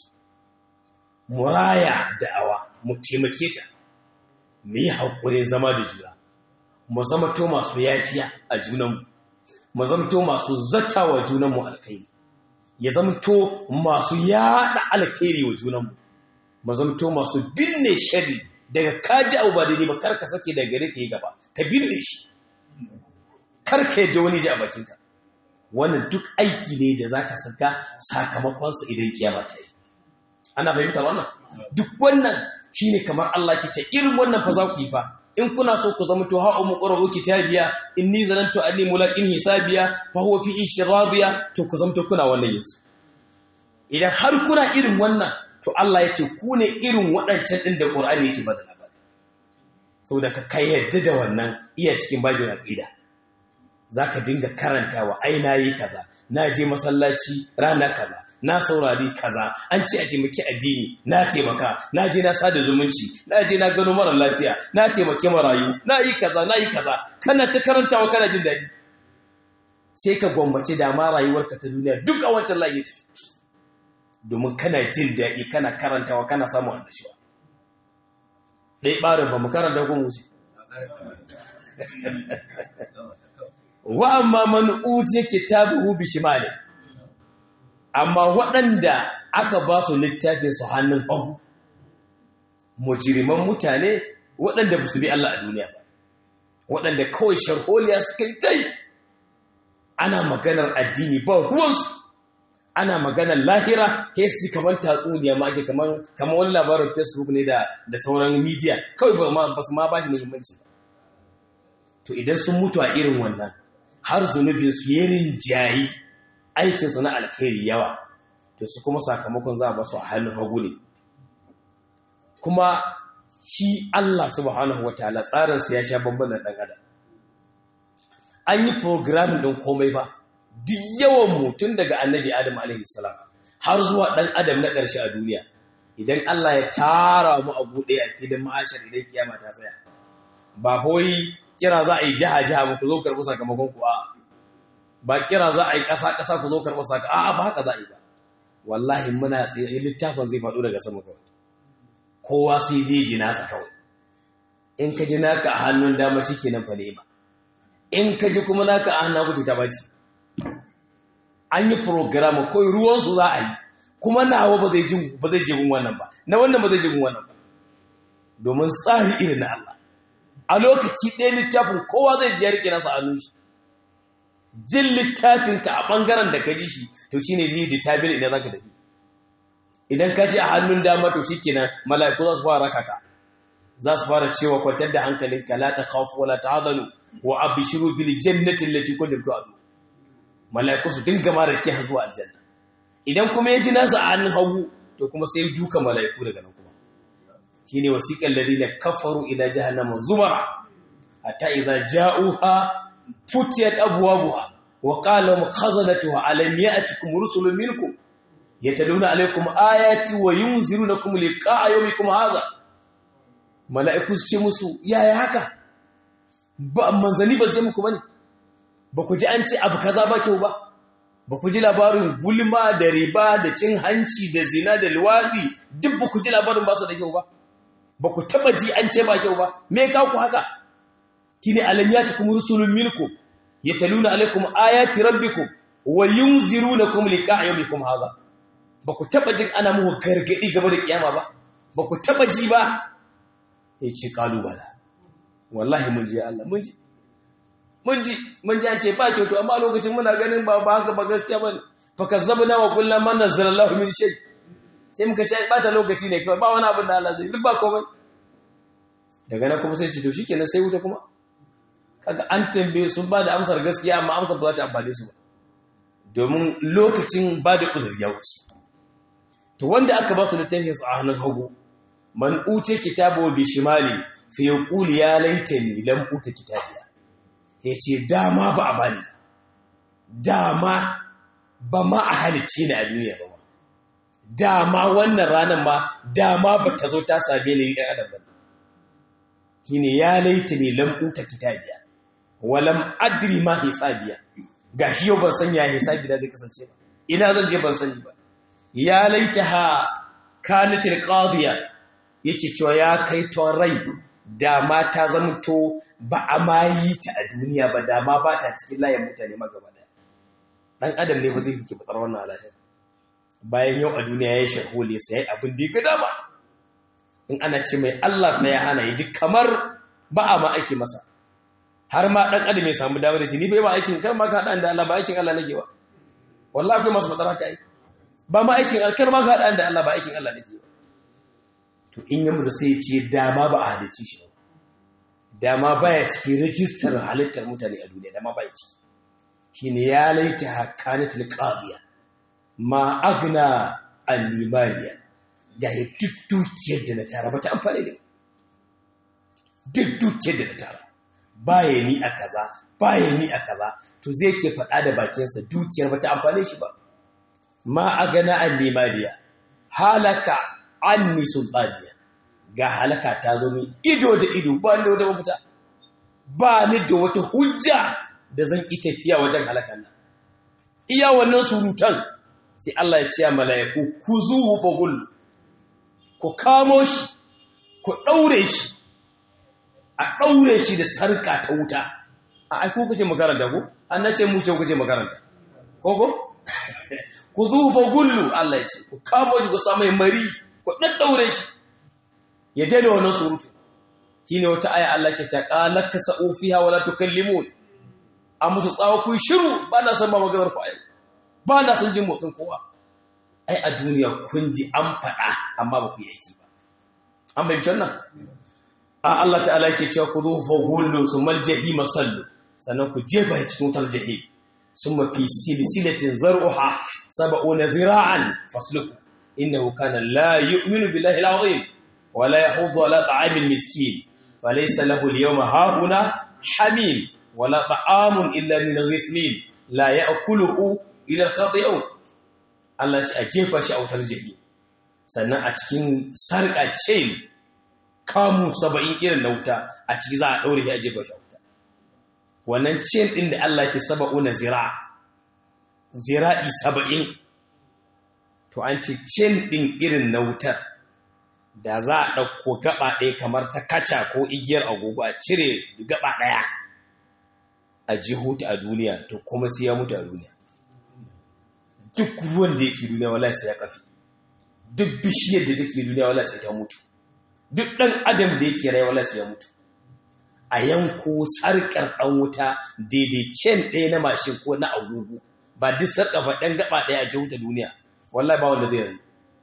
Speaker 1: muraya da'awa mu taimake ta mu yi haƙurin zama da juna mu zama to masu yafiya a junanmu mu zama to masu zata wa junanmu alkhairi ya zama to masu yaɗa alkhairi wa junanmu mu zama to masu binne shari daga kaji abu ba daidai ba kar ka sake daga gare ka yi gaba ka binne shi kar ka yadda wani ji a bakinka wannan duk aiki ne da zaka saka sakamakonsa idan kiyama ta yi ana fahimtar wannan duk wannan shine kamar Allah ke ce irin wannan fa za ku yi fa in kuna so ku zama to ha'u muqra'u kitabiya inni zanantu anni mulaqin hisabiya fa huwa fi ishradiya to ku zama to kuna wannan yanzu idan har kuna irin wannan to Allah ya ce ku ne irin waɗancan ɗin da Qur'ani yake bada labari saboda ka kai yadda da wannan iya cikin babin aqida zaka dinga karantawa ai nayi kaza na je masallaci rana kaza na saurari kaza an ce a taimaki addini na taimaka na je na sada zumunci na je na gano mara lafiya na taimake marayu na yi kaza na yi kaza kana ta karantawa kana jin daɗi sai ka gwammace da ma rayuwarka ta duniya duk a wancan layi tafi domin kana jin daɗi kana karantawa kana samun annashuwa ɗai ɓarin ba mu karanta ko musu wa amma man utiya kitabuhu bi shimali amma waɗanda aka ba su littafin su hannun hagu mujiriman mutane waɗanda ba su bi Allah a duniya ba waɗanda kawai sharholiya suka yi tai ana maganar addini ba ruwansu ana maganar lahira ke su kamar tatsuniya ma ake kamar wani labarin facebook ne da sauran media kawai ba su ma ba shi muhimmanci ba to idan sun mutu a irin wannan har zunubinsu ya rinjayi aikinsu na alkhairi yawa to su kuma sakamakon za a basu a hannun hagu ne kuma shi Allah subhanahu wataala tsarinsa ya sha bambam da ɗan adam an yi programming ɗin komai ba duk yawan mutum daga annabi adam alaihi salam har zuwa ɗan adam na ƙarshe a duniya idan Allah ya tara mu a buɗe a filin ma'ashar idan kiyama ta tsaya ba kawai kira za a yi jiha jiha ba ku zo karɓi sakamakon ku a ba kira za a yi ƙasa ƙasa ku zo karɓi sakamakon a ba haka za a yi ba wallahi muna tsaye littafin zai faɗo daga sama kawai kowa sai dai ji nasa kawai in ka ji naka a hannun dama shi kenan fa ne ba in ka ji kuma naka a hannun hagu ta baci an yi program kawai ruwansu za a yi kuma nawa ba zai je gun wannan ba na wannan ba zai je gun wannan ba domin tsari irin na Allah a lokaci ɗaya littafin kowa zai ji ya rike nasa hannun shi jin littafinka a ɓangaren da ka ji shi to shi ne zai determine idan za ka tafi idan ka ji a hannun dama to shi kenan mala'iku za su fara raka ka za su fara cewa kwantar da hankalinka la ta khafu wala ta hadanu wa abshiru bil jannati allati kuntum tu'adun mala'iku su dinga ma rakiya zuwa aljanna idan kuma ya ji nasa a hannun hagu to kuma sai duka mala'iku daga nan kuma shine wasiqal ladina kafaru ila jahannama zumara hatta idza ja'uha futiyat abwabuha wa qala lahum khazanatuha alam ya'tikum rusulun minkum yataluna alaykum ayati wa yunzirunakum liqa'a yawmikum hadha mala'iku su ce musu yaya haka ba manzani ba zai muku bane ba ku ji an ce abu kaza ba kyau ba ba ku ji labarin gulma da riba da cin hanci da zina da luwaɗi duk ba ku ji labarin ba su da kyau ba ba ku taba ji an ce ba kyau ba me ka ku haka kine alam yatukum rusulun minkum yataluna alaikum ayati rabbikum wa yunzirunakum liqa'a yawmikum hadha ba ku taba jin ana muku gargadi game da kiyama ba ba ku taba ji ba yace kalubala wallahi mun ji Allah mun ji mun ji mun ji an ce ba kyautu amma lokacin muna ganin ba ba haka ba gaskiya bane fa kazzabna wa qulna man nazzalallahu min shay sai muka ce ba ta lokaci ne kawai ba wani abin da Allah zai duk ba komai daga nan kuma sai ce to shikenan sai wuta kuma kaga an tambaye sun ba da amsar gaskiya amma amsar ba za ta amfane su ba domin lokacin ba da uzur ya wuce to wanda aka ba su littafin a hannun hagu man ute kitabu bi shimali fa yaqulu ya laitani lam uta kitabiya ya ce dama ba a bani dama ba ma a halicce ni a duniya ba dama wannan ranar ma dama ba ta zo ta same ni ɗan adam ba shi ne ya laita ne lam'uta kitabiya walam adri ma hisabiya ga shi yau ban san ya hisabi da zai kasance ba ina zan je ban sani ba ya laita ha kanatil qadiya yake cewa ya kai ton rai dama ta zamanto ba a ma yi ta a duniya ba dama ba ta cikin layin mutane magaba daya ɗan adam ne ba zai fi batsar wannan alaƙar bayan yau a duniya ya yi shahole sai ya yi abin da ya gada ba in ana ce mai Allah ta ya hana ya ji kamar ba a ma aiki masa har ma ɗan adam ya samu damar da ce ni bai ma aikin kar ma ka haɗa da Allah ba aikin Allah nake ba wallahi akwai masu matsara ka yi ba ma aikin kar ma ka haɗa da Allah ba aikin Allah nake ba to in yi mutu sai ya ce dama ba a halicci shi ba dama baya cikin rajistar halittar mutane a duniya dama baya ciki shine ya laita hakanatul qadiya ma agna annimariya ga duk dukiyar da na tara bata amfani da duk dukiyar da na tara baya ni a kaza baya ni a kaza to zai ke faɗa da bakinsa dukiyar bata amfane shi ba ma agna annimariya halaka anni sultaniya ga halaka ta zo min ido da ido ba ni da wata mafita ba ni da wata hujja da zan yi tafiya wajen halakan nan iya wannan surutan sai Allah ya ce a mala'iku ku zuhu fa gullu ku kamo shi ku daure shi a daure shi da sarka ta wuta a ai ku kace makaranta ko an nace mu ce ku kace makaranta ko ko ku zuhu fa gullu Allah ya ce ku kamo shi ku samu mari ku daddaure shi ya daina wannan surutu shine wata aya Allah ke ta qalaka sa'u fiha wala tukallimun a musu tsawo ku shiru ba na san ba maganar ku ayi ba na san jin motsin kowa ai a duniya kun ji an faɗa amma ba ku yi aiki ba an bayyana wannan a Allah ta'ala yake cewa ku zuhu fa gullu sumal jahim sallu sannan ku jefa cikin wutar jahim summa fi silsilatin zar'uha sab'una dhira'an fasluku innahu kana la yu'minu billahi al-'azim ولا يحض على طعام المسكين فليس له اليوم هاهنا حميم ولا طعام إلا من غسلين لا يأكله إلى الخاطئون Allah ce a jefa shi a wutar jahi sannan a cikin sarƙa chain kamu saba'in irin na wuta a ciki za a ɗaure shi a jefa shi a wuta wannan chain ɗin da Allah ce saba'una zira zira'i saba'in to an ce chain ɗin irin na wutar da za a ɗauko gaba ɗaya kamar ta kaca ko igiyar agogo a cire gaba ɗaya a jihuta a duniya to kuma sai ya mutu a duniya duk ruwan da yake duniya wala sai ya kafi duk bishiyar da take duniya wala sai ta mutu duk ɗan adam da yake rai wala sai ya mutu a yanko sarƙar ɗan wuta daidai cen ɗaya na mashin ko na agogo ba duk sarƙa ba ɗan gaba ɗaya a jihuta duniya wallahi ba wanda zai rai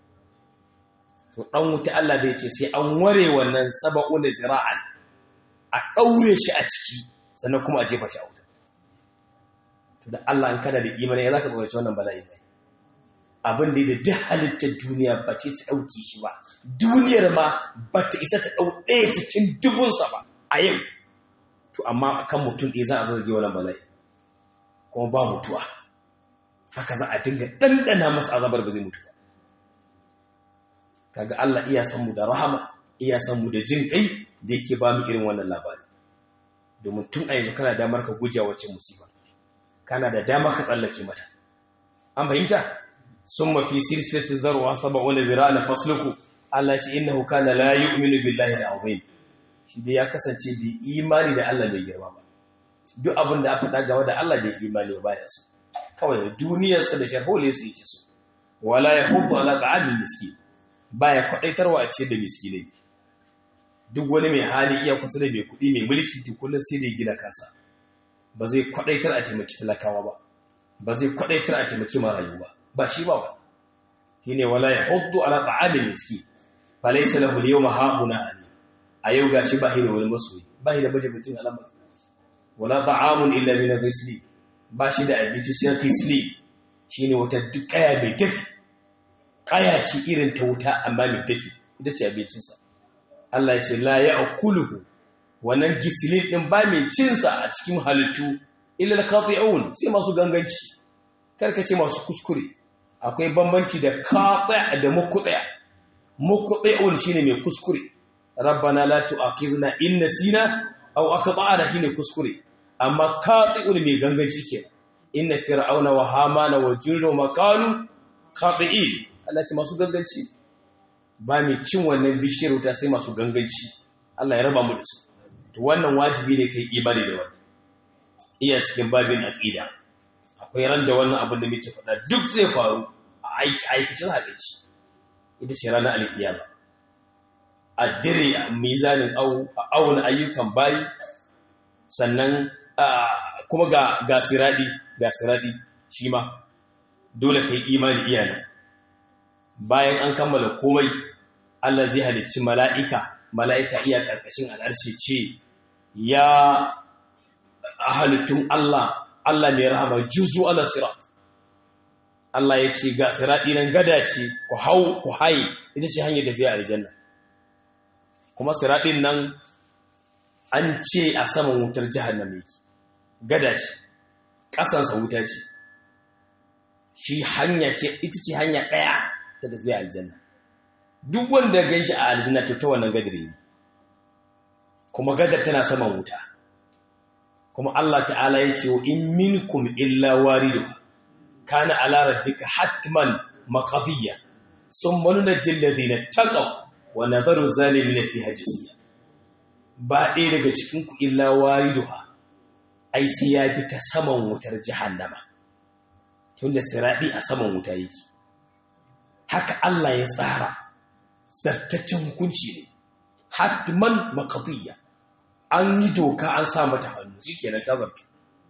Speaker 1: to ɗan wuta Allah zai ce sai an ware wannan saba'una zira'an a ɗaure shi a ciki sannan kuma a jefa shi a wuta to da Allah an kana da imani ya zaka tsoraci wannan bala'i ne abin da da duk halittar duniya ba ta ta dauke shi ba duniyar ma ba ta isa ta dau ɗaya cikin dubunsa ba a yau to amma kan mutum ɗaya za a zarge wannan bala'i kuma ba mutuwa haka za a dinga ɗanɗana masa azabar ba zai mutu ba kaga Allah iya san mu da rahama iya san mu da jin kai da yake ba mu irin wannan labari domin tun a yanzu kana damar ka guje wacce musiba kana da dama ka tsallake mata an fahimta sun mafi silsilatin zarwa saba wani zira na fasluku Allah ce innahu kana la yu'minu billahi al-azim shi dai ya kasance bai imani da Allah bai girma ba duk abin da aka faɗa game da Allah bai imani ba ya so kawai duniyarsa da sharhole su yake so wala yahudu ala ta'amil miskin baya kwadaitarwa a ce da miskinai duk wani mai hali iya kusa da mai kuɗi mai mulki to kullum sai da ya gina kansa ba zai kwadaitar a taimaki talakawa ba ba zai kwadaitar a taimaki marayu ba ba shi ba ba shine wala yahuddu ala ta'amil miskin falaysa lahu al-yawma hauna ani a yau gashi ba shi da wani masoyi ba shi da majibicin alamar wala ta'amun illa min al-ghisli ba shi da abinci sai ghisli shine wata duk kaya mai tafi kaya ce irin ta wuta amma mai tafi ita ce abincinsa Allah ya ce la ya'kuluhu wannan gisilin din ba mai cinsa a cikin halittu illa al-qati'un sai masu ganganci karka ce masu kuskure akwai bambanci da qati' da muqti' muqti'un shine mai kuskure rabbana la tu'akhizna in nasina aw akhtana shine kuskure amma qati'un mai ganganci kenan inna fir'auna wa hamana wa jirru makalu qati'in Allah ce masu ganganci ba mai cin wannan bishiyar wuta sai masu ganganci Allah ya raba mu da su to wannan wajibi ne kai ibadi da wannan iya cikin babin aqida akwai ran da wannan abin da muke faɗa duk zai faru a aiki aikacin hadisi ita ce ranar alkiyama a dire a mizanin auna ayyukan bayi sannan kuma ga ga siradi ga siradi shi ma dole kai imani iyana bayan an kammala komai Allah zai halicci mala'ika mala'ika iya karkashin al'arshi ce ya halittun Allah Allah mai rahama juzu ala sirat Allah ya ce ga siradi nan gada ce ku hau ku haye ita ce hanyar tafiya aljanna kuma siradin nan an ce a saman wutar jahannama yake gada ce ƙasansa wuta ce shi hanya ce ita ce hanya ɗaya ta tafiya aljanna duk wanda gan shi a aljanna to ta wannan gadar ne kuma gadar tana saman wuta kuma Allah ta'ala ya ce wa in minkum illa waridu kana ala rabbika hatman maqdiya summa nunajjil ladina taqaw wa nadharu zalimin fiha jisiya ba ɗaya daga cikin ku illa wariduha ai sai ya bi ta saman wutar jahannama tunda siradi a saman wuta yake haka Allah ya tsara zartaccen hukunci ne hatman maqdiya an yi doka an sa mata hannu shikenan ta zarta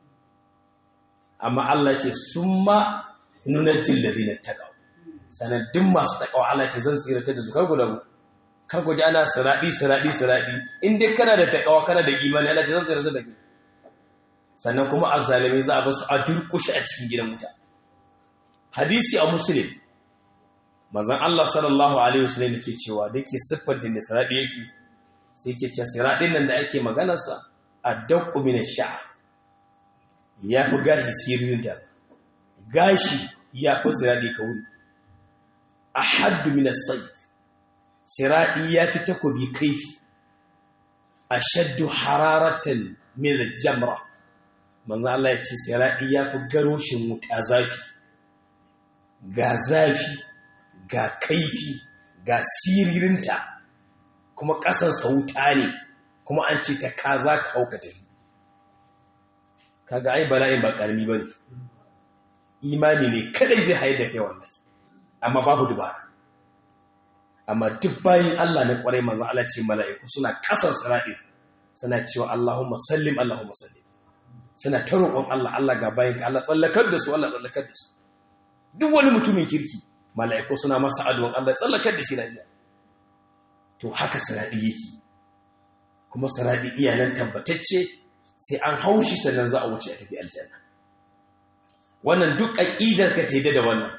Speaker 1: amma Allah ce summa nunajjil ladina taqaw sanadin masu taqawa Allah ce zan tsirata da zukar gudabu kar ku ji ana siradi siradi siradi in dai kana da taqawa kana da imani Allah ce zan tsirata da kai sannan kuma azzalimi za a basu a durkushe a cikin gidan wuta hadisi a muslim mazan Allah sallallahu alaihi wasallam yake cewa da yake siffar da siradi yake sai yake cewa siradin nan da ake maganarsa addaqqu min ash-sha'r ya fi gashi siririnta gashi ya fi siradi kauri ahaddu min as-sayf siradi ya fi takobi kaifi ashaddu hararatan min al-jamra manzo Allah ya ce siradi ya fi garoshin wuta zafi ga zafi ga kaifi ga siririnta kuma ƙasan sauta ne kuma an ce ta kaza ka hauka tafi kaga ai bala'in ba karami bane imani ne kadai zai haye da kai wallahi amma babu dubara amma duk bayin Allah na kwarai manzo Allah ce mala'iku suna ƙasan sirade suna cewa Allahumma sallim Allahumma sallim suna ta roƙon Allah Allah ga bayin ka Allah tsallakar da su Allah tsallakar da su duk wani mutumin kirki mala'iku suna masa addu'an Allah tsallakar da shi lafiya to haka saradi yake kuma saradi iyalan tabbatacce sai an haushi sannan za a wuce a tafi aljanna wannan duk aqidar ka ta yi da wannan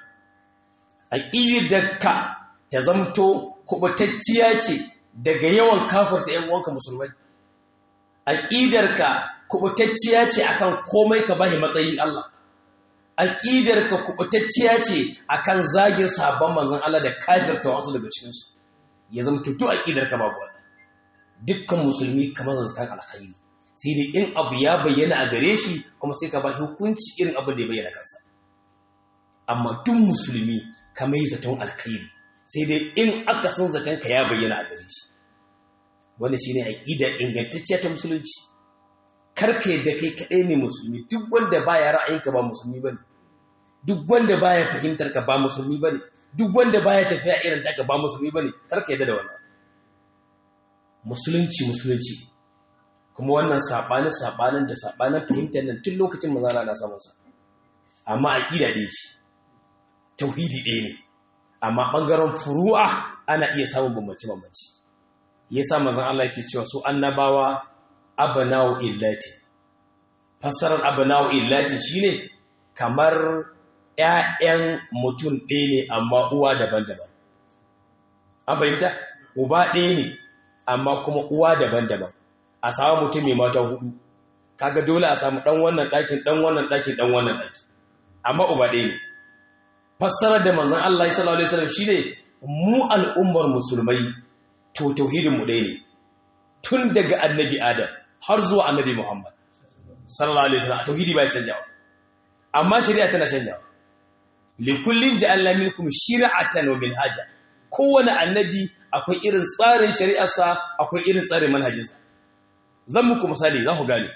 Speaker 1: aqidar ka ta zamto kubutacciya ce daga yawan kafirta ƴan uwanka musulmai aqidar ka kubutacciya ce akan komai ka bashi matsayin Allah aqidar ka kubutacciya ce akan zagin sabon manzon Allah da kafirta wasu daga cikin su ya zama tutu aqidar ka babu wannan dukkan musulmi kamar zan alkhairi sai dai in abu ya bayyana a gare shi kuma sai ka ba hukunci irin abin da ya bayyana kansa amma duk musulmi kamar yi zaton alkhairi sai dai in aka san zaton ka ya bayyana a gare shi wanda shine aqida ingantacciya ta musulunci karka yadda kai kaɗai ne musulmi duk wanda baya ra'ayinka ba musulmi bane duk wanda baya fahimtar ka ba musulmi bane duk wanda baya tafiya irin taka ba musulmi bane karka yadda da wannan musulunci musulunci kuma wannan sabanin sabanin da sabanin fahimtar nan tun lokacin mazala na samun sa amma aqida ɗaya ce tauhidi ɗaya ne amma ɓangaren furu'a ana iya samun bambance bambance yasa manzon Allah yake cewa su annabawa abna'u illati fassarar abna'u illati shine kamar ƴaƴan mutum ɗaya ne amma uwa daban-daban an fahimta uba ɗaya ne amma kuma uwa daban-daban a samu mutum mai mata hudu kaga dole a samu dan wannan ɗakin dan wannan ɗakin dan wannan ɗakin amma uba ɗaya ne fassarar da manzon Allah sallallahu alaihi wasallam shine mu al'ummar musulmai to tauhidin mu ɗaya ne tun daga annabi Adam har zuwa annabi Muhammad sallallahu alaihi wasallam tauhidi bai canjawa amma shari'a tana canjawa likullin ja'alna minkum shir'atan wa minhaja kowane annabi akwai irin tsarin shari'arsa akwai irin tsarin manhajinsa zan muku misali za ku gane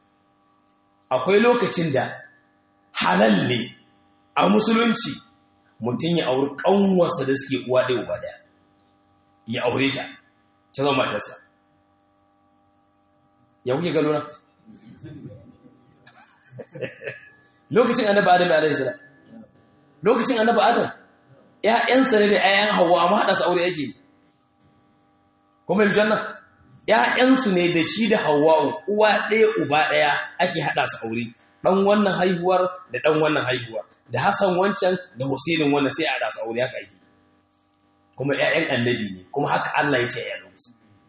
Speaker 1: akwai lokacin da halal ne a musulunci mutum ya auri ƙanwarsa da suke uwa ɗaya uba ɗaya ya aure ta ta zama matarsa ya kuke gano na lokacin annaba adam da alaihi salam lokacin annaba adam ƴaƴansa ne da ƴaƴan hawa amma haɗa su aure yake kuma yin janna ƴaƴansu ne da shi da hawa'u uwa ɗaya uba ɗaya ake haɗa su aure ɗan wannan haihuwar da ɗan wannan haihuwar da Hassan wancan da Husainin wannan sai a haɗa su aure haka ake kuma ƴaƴan annabi ne kuma haka Allah ya ce ƴaƴan lokacin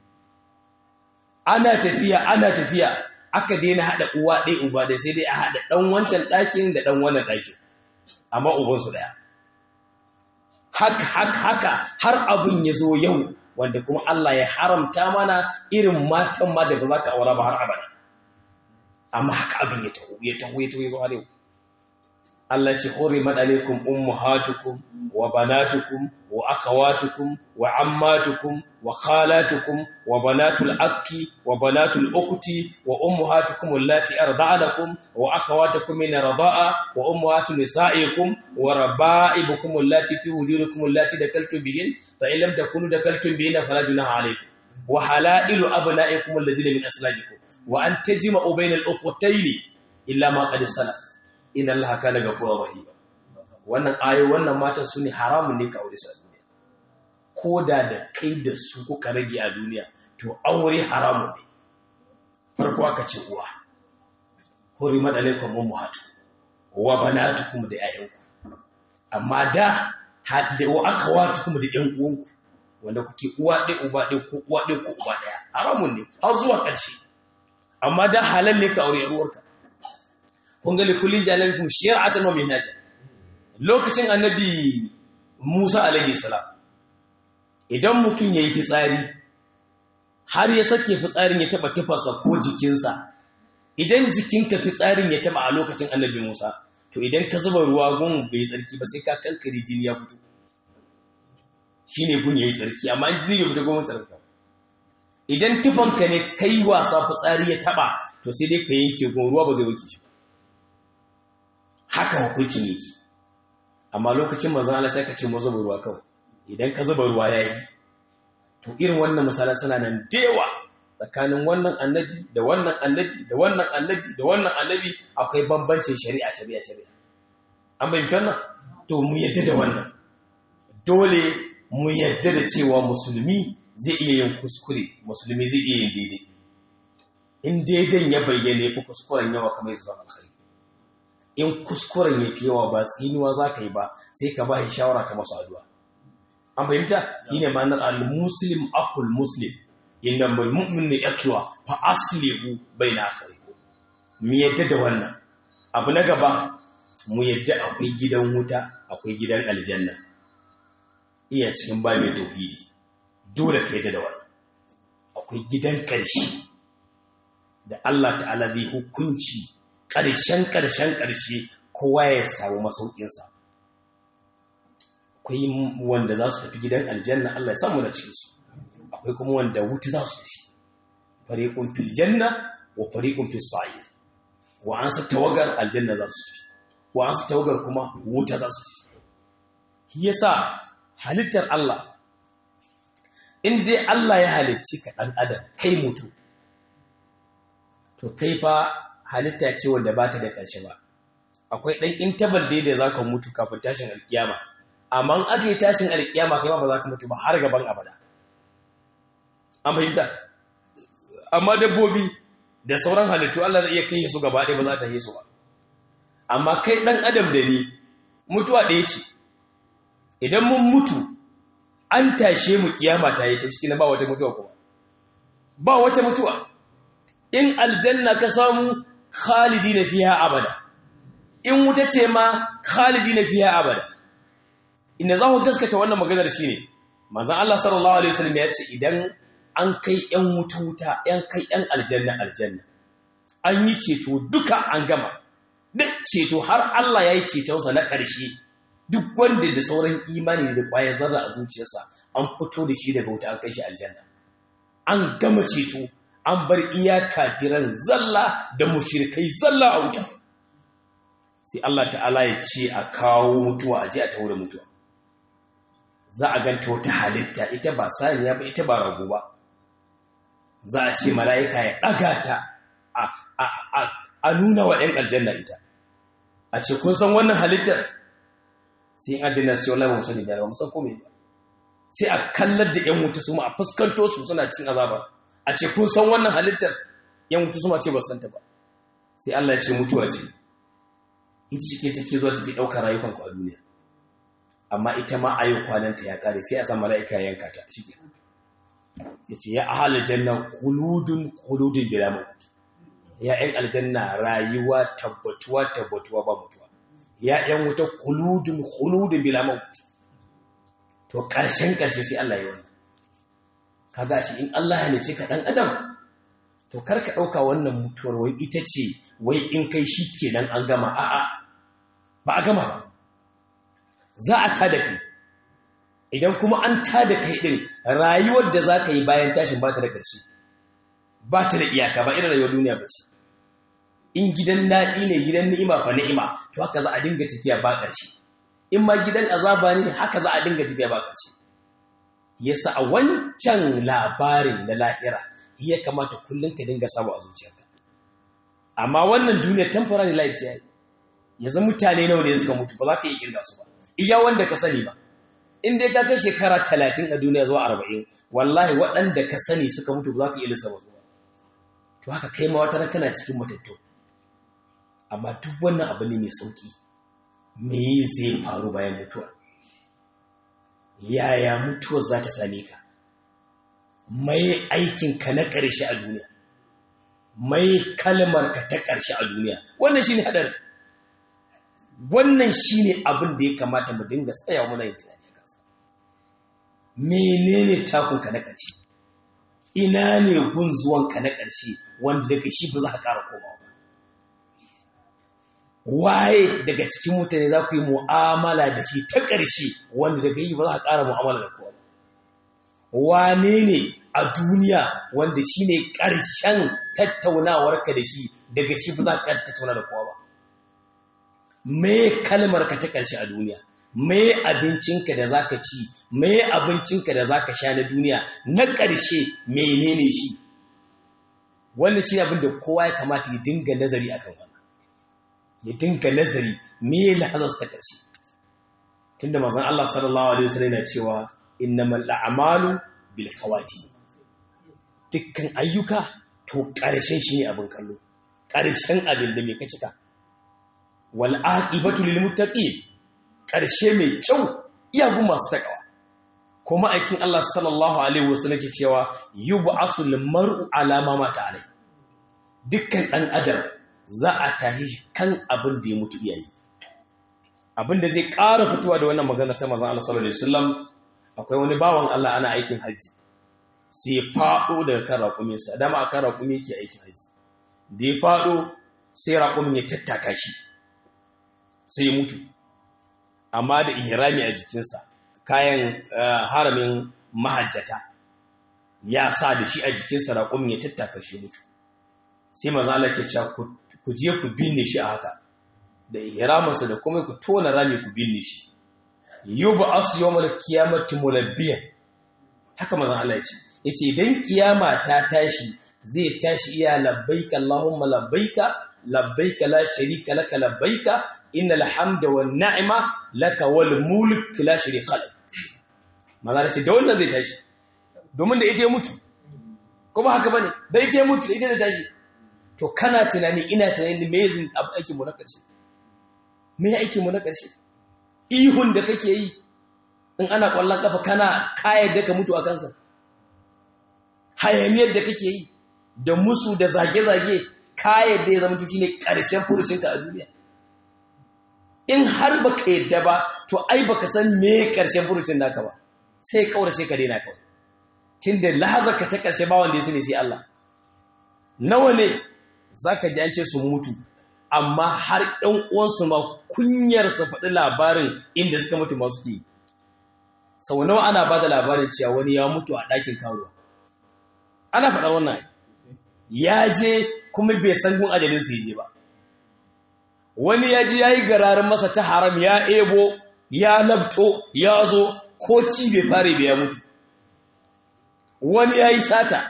Speaker 1: ana tafiya ana tafiya aka daina haɗa uwa ɗaya uba ɗaya sai dai a haɗa ɗan wancan ɗakin da ɗan wannan ɗakin amma ubansu ɗaya haka haka haka har abin ya zo yau wanda kuma Allah ya haramta mana irin matan ma da ba za ka aura ba har abada amma haka abin ya taho ya taho ya taho ya zo har yau Allah ce hurimat alaikum ummahatukum wa banatukum wa akhawatukum wa ammatukum wa khalatukum wa banatul akki wa banatul ukhti wa ummahatukum allati arda'anakum wa akhawatukum min rida'a wa ummahatu nisa'ikum wa raba'ibukum allati fi wujudikum allati dakaltum bihin fa in lam takunu dakaltum bihin fala junaha alaykum wa halailu abna'ikum alladhina min aslabikum wa an tajma'u bainal ukhtayn illa ma qad salaf inna allaha kana ghafurur rahim wannan ayo wannan matan su ne haramun ne ka aure su a duniya ko da da kai da su kuka rage a duniya to aure haramun ne farko aka ce uwa hurimat alaikum ummahatu wa banatukum da ayyanku amma da hadda wa akhawatukum da yan uwanku wanda kuke uwa ɗaya uba ɗaya ko uwa ɗaya ko uba ɗaya haramun ne har zuwa ƙarshe amma da halal ne ka aure ruwarka kun ga likullin jalalikum shari'atan wa minhaja lokacin annabi Musa alaihi salam idan mutum yayi fitsari har ya sake fitsarin ya taba tufarsa ko jikinsa idan jikinka fitsarin ya taba a lokacin annabi Musa to idan ka zuba ruwa gun bai tsarki ba sai ka kankare jini ya fito shine gun yayi tsarki amma jini bai fito gun tsarki idan tufanka ne kai wasa fitsari ya taba to sai dai ka yanke gun ruwa ba zai wuce shi haka hukuncin yake amma lokacin manzon Allah sai ka ce mu zuba ruwa kawai idan ka zuba ruwa yayi to irin wannan misalan suna nan dewa tsakanin wannan annabi da wannan annabi da wannan annabi da wannan annabi akwai bambancin shari'a shari'a shari'a an bayyana wannan to mu yadda da wannan dole mu yadda da cewa musulmi zai iya yin kuskure musulmi zai iya yin daidai in daidan ya bayyane fi kuskuren yawa kamar yanzu zama alkhairi in kuskuren ya fi yawa ba tsinuwa za ka yi ba sai ka ba shi shawara ka masu addu'a an fahimta shi ne ma'anar al-muslim akul muslim inda mulmumin ne yakiwa fa aslihu bai na afirku mu yadda da wannan abu na gaba mu yadda akwai gidan wuta akwai gidan aljanna iya cikin ba mai tauhidi dole ka yadda da wannan akwai gidan ƙarshe da Allah ta'ala zai hukunci ƙarshen ƙarshen ƙarshe kowa ya samu masaukinsa akwai wanda za su tafi gidan aljanna Allah ya samu da cikinsu akwai kuma wanda wuta za su tafi fariƙun fil janna wa fariƙun fil sa'ir wa an sa tawagar aljanna za su tafi wa an sa tawagar kuma wuta za su tafi shi yasa halittar Allah in dai Allah ya halicci ka ɗan adam kai mutu to kai fa halitta ce wanda ba ta da ƙarshe ba akwai ɗan intabal dai da za ka mutu kafin tashin alkiyama amma in aka yi tashin alkiyama kai ba za ka mutu ba har gaban abada an fahimta amma dabbobi da sauran halittu Allah zai iya kai su gaba ɗaya ba za ta yi su ba amma kai ɗan adam da ni mutuwa ɗaya ce idan mun mutu an tashe mu kiyama ta yi ta ciki na ba wata mutuwa kuma ba wata mutuwa in aljanna ka samu khalidi na fiya abada in wuta ce ma khalidi na fiya abada inda za ku gaskata wannan maganar shi ne manzan Allah sallallahu alaihi wasallam ya ce idan an kai yan wuta wuta yan kai yan aljanna aljanna an yi ceto duka an gama duk ceto har Allah ya yi cetonsa na ƙarshe duk wanda da sauran imani da ƙwayar zarra a zuciyarsa an fito da shi daga wuta an kai shi aljanna an gama ceto an bar iya kafiran zalla da mushrikai zalla a wuta sai Allah ta'ala ya ce a kawo mutuwa a je a taure mutuwa za a ganta wata halitta ita ba saniya ba ita ba rago ba za a ce mala'ika ya ɗaga ta a nuna wa ‘yan aljanna ita a ce kun san wannan halittar sai yin aljanna su ce wallahi ba musani biyar ba musan kome ba sai a kallar da ‘yan wuta su ma a fuskanto su suna cikin azaba a ce kun san wannan halittar ‘yan wuta su ma ce ba santa ba sai Allah ya ce mutuwa ce ita cike take zuwa take ɗaukar rayukanku a duniya amma ita ma ayi kwananta ya kare sai a san mala'ika ya yanka ta shi kenan sai ce ya ahalar janna kuludun kuludun bila maut ya yan aljanna rayuwa tabbatuwa tabbatuwa ba mutuwa ya yan wuta kuludun kuludun bila maut to karshen karshe sai Allah ya wannan kaga shi in Allah ya nace ka dan adam to kar ka dauka wannan mutuwar wai ita ce wai in kai shi kenan an gama a'a ba a gama ba za a tada kai idan kuma an tada kai din rayuwar da za ka yi bayan tashin ba ta da ƙarshe ba ta da iyaka ba irin rayuwar duniya ba ce in gidan daɗi ne gidan ni'ima fa ni'ima to haka za a dinga tafiya ba ƙarshe in ma gidan azaba ne haka za a dinga tafiya ba ƙarshe yasa a wancan labarin na lahira ya kamata kullum ka dinga samu a zuciyarka amma wannan duniya temporary life ce yanzu mutane nawa ne suka mutu ba za ka iya kirga su ba iya wanda ka sani ba in dai ka kai shekara talatin a duniya zuwa arba'in wallahi waɗanda ka sani suka mutu ba za ka iya lissafa su ba to haka kai ma wata kana cikin matattu amma duk wannan abu ne mai sauki me zai faru bayan mutuwa yaya mutuwar za ta same ka mai aikinka na ƙarshe a duniya mai kalmarka ta ƙarshe a duniya wannan shi ne haɗari wannan shi ne abin da ya kamata mu dinga tsaya muna yin tunani a kansa menene takunka na ƙarshe ina ne gun zuwanka na ƙarshe wanda daga shi ba za ka ƙara komawa ba waye daga cikin mutane za ku yi mu'amala da shi ta ƙarshe wanda daga yi ba za ka ƙara mu'amala da kowa ba wane ne a duniya wanda shi ne ƙarshen tattaunawarka da shi daga shi ba za ka tattauna da kowa ba me kalmar ka ta ƙarshe a duniya me abincinka da za ka ci me abincinka da za ka sha na duniya na ƙarshe menene shi wannan shi abin da kowa ya kamata ya dinga nazari akan wannan ya dinga nazari me lahazarsa ta ƙarshe tunda mazan Allah sallallahu alaihi wasallam yana cewa innamal a'malu bil khawati dukkan ayyuka to ƙarshen shi ne abin kallo ƙarshen abin da mai ka cika wal aqibatu lil muttaqin ƙarshe mai kyau iyagun masu takawa kuma aikin Allah sallallahu alaihi wasallam ke cewa yub'asu lil mar'u ala ma mata alai dukkan dan adam za a tahi kan abin da ya mutu iyayi abin da zai ƙara fitowa da wannan magana ta manzon Allah sallallahu alaihi wasallam akwai wani bawan Allah ana aikin haji sai ya faɗo daga kan raƙuminsa dama a kan raƙumi yake aikin haji da ya faɗo sai raƙumin ya tattaka shi sai ya mutu amma da ihrami a jikinsa kayan haramin mahajjata ya sa da shi a jikinsa raƙumin ya tattaka shi mutu sai maza Allah ke cewa ku je ku binne shi a haka da ihraminsa da kuma ku tona rami ku binne shi yuba asu yawmal qiyamati mulabbiyan haka maza Allah ya ce yace idan kiyama ta tashi zai tashi iya labbaika allahumma labbaika labbaika la sharika laka labbaika innal hamda wan ni'ma laka wal mulk la sharika lak maza ce da wannan zai tashi domin da ita ya mutu kuma haka bane da ita ya mutu da ita zai tashi to kana tunani ina tunani me yin aikin mu na karshe me aikin mu na karshe ihun da kake yi in ana kwallon kafa kana kayar da ka mutu a kansa hayaniyar da kake yi da musu da zage-zage kayar da ya zama tuki ne ƙarshen furucinka a duniya in har ba ka yadda ba to ai ba ka san me ƙarshen furucin naka ba sai ƙaurace ka daina kawai tun da lahazarka ta ƙarshe ba wanda ya sani sai Allah nawa ne za ka ji an ce sun mutu amma har ɗan uwansu ma kunyar su faɗi labarin inda suka mutu masu ke sau nawa ana ba da labarin cewa wani ya mutu a ɗakin karuwa ana faɗar wannan ya je kuma bai san gun ajalinsa ya je ba wani ya ji ya yi gararin masa ta haram ya ebo ya labto ya zo ko ci bai fare bai ya mutu wani ya yi sata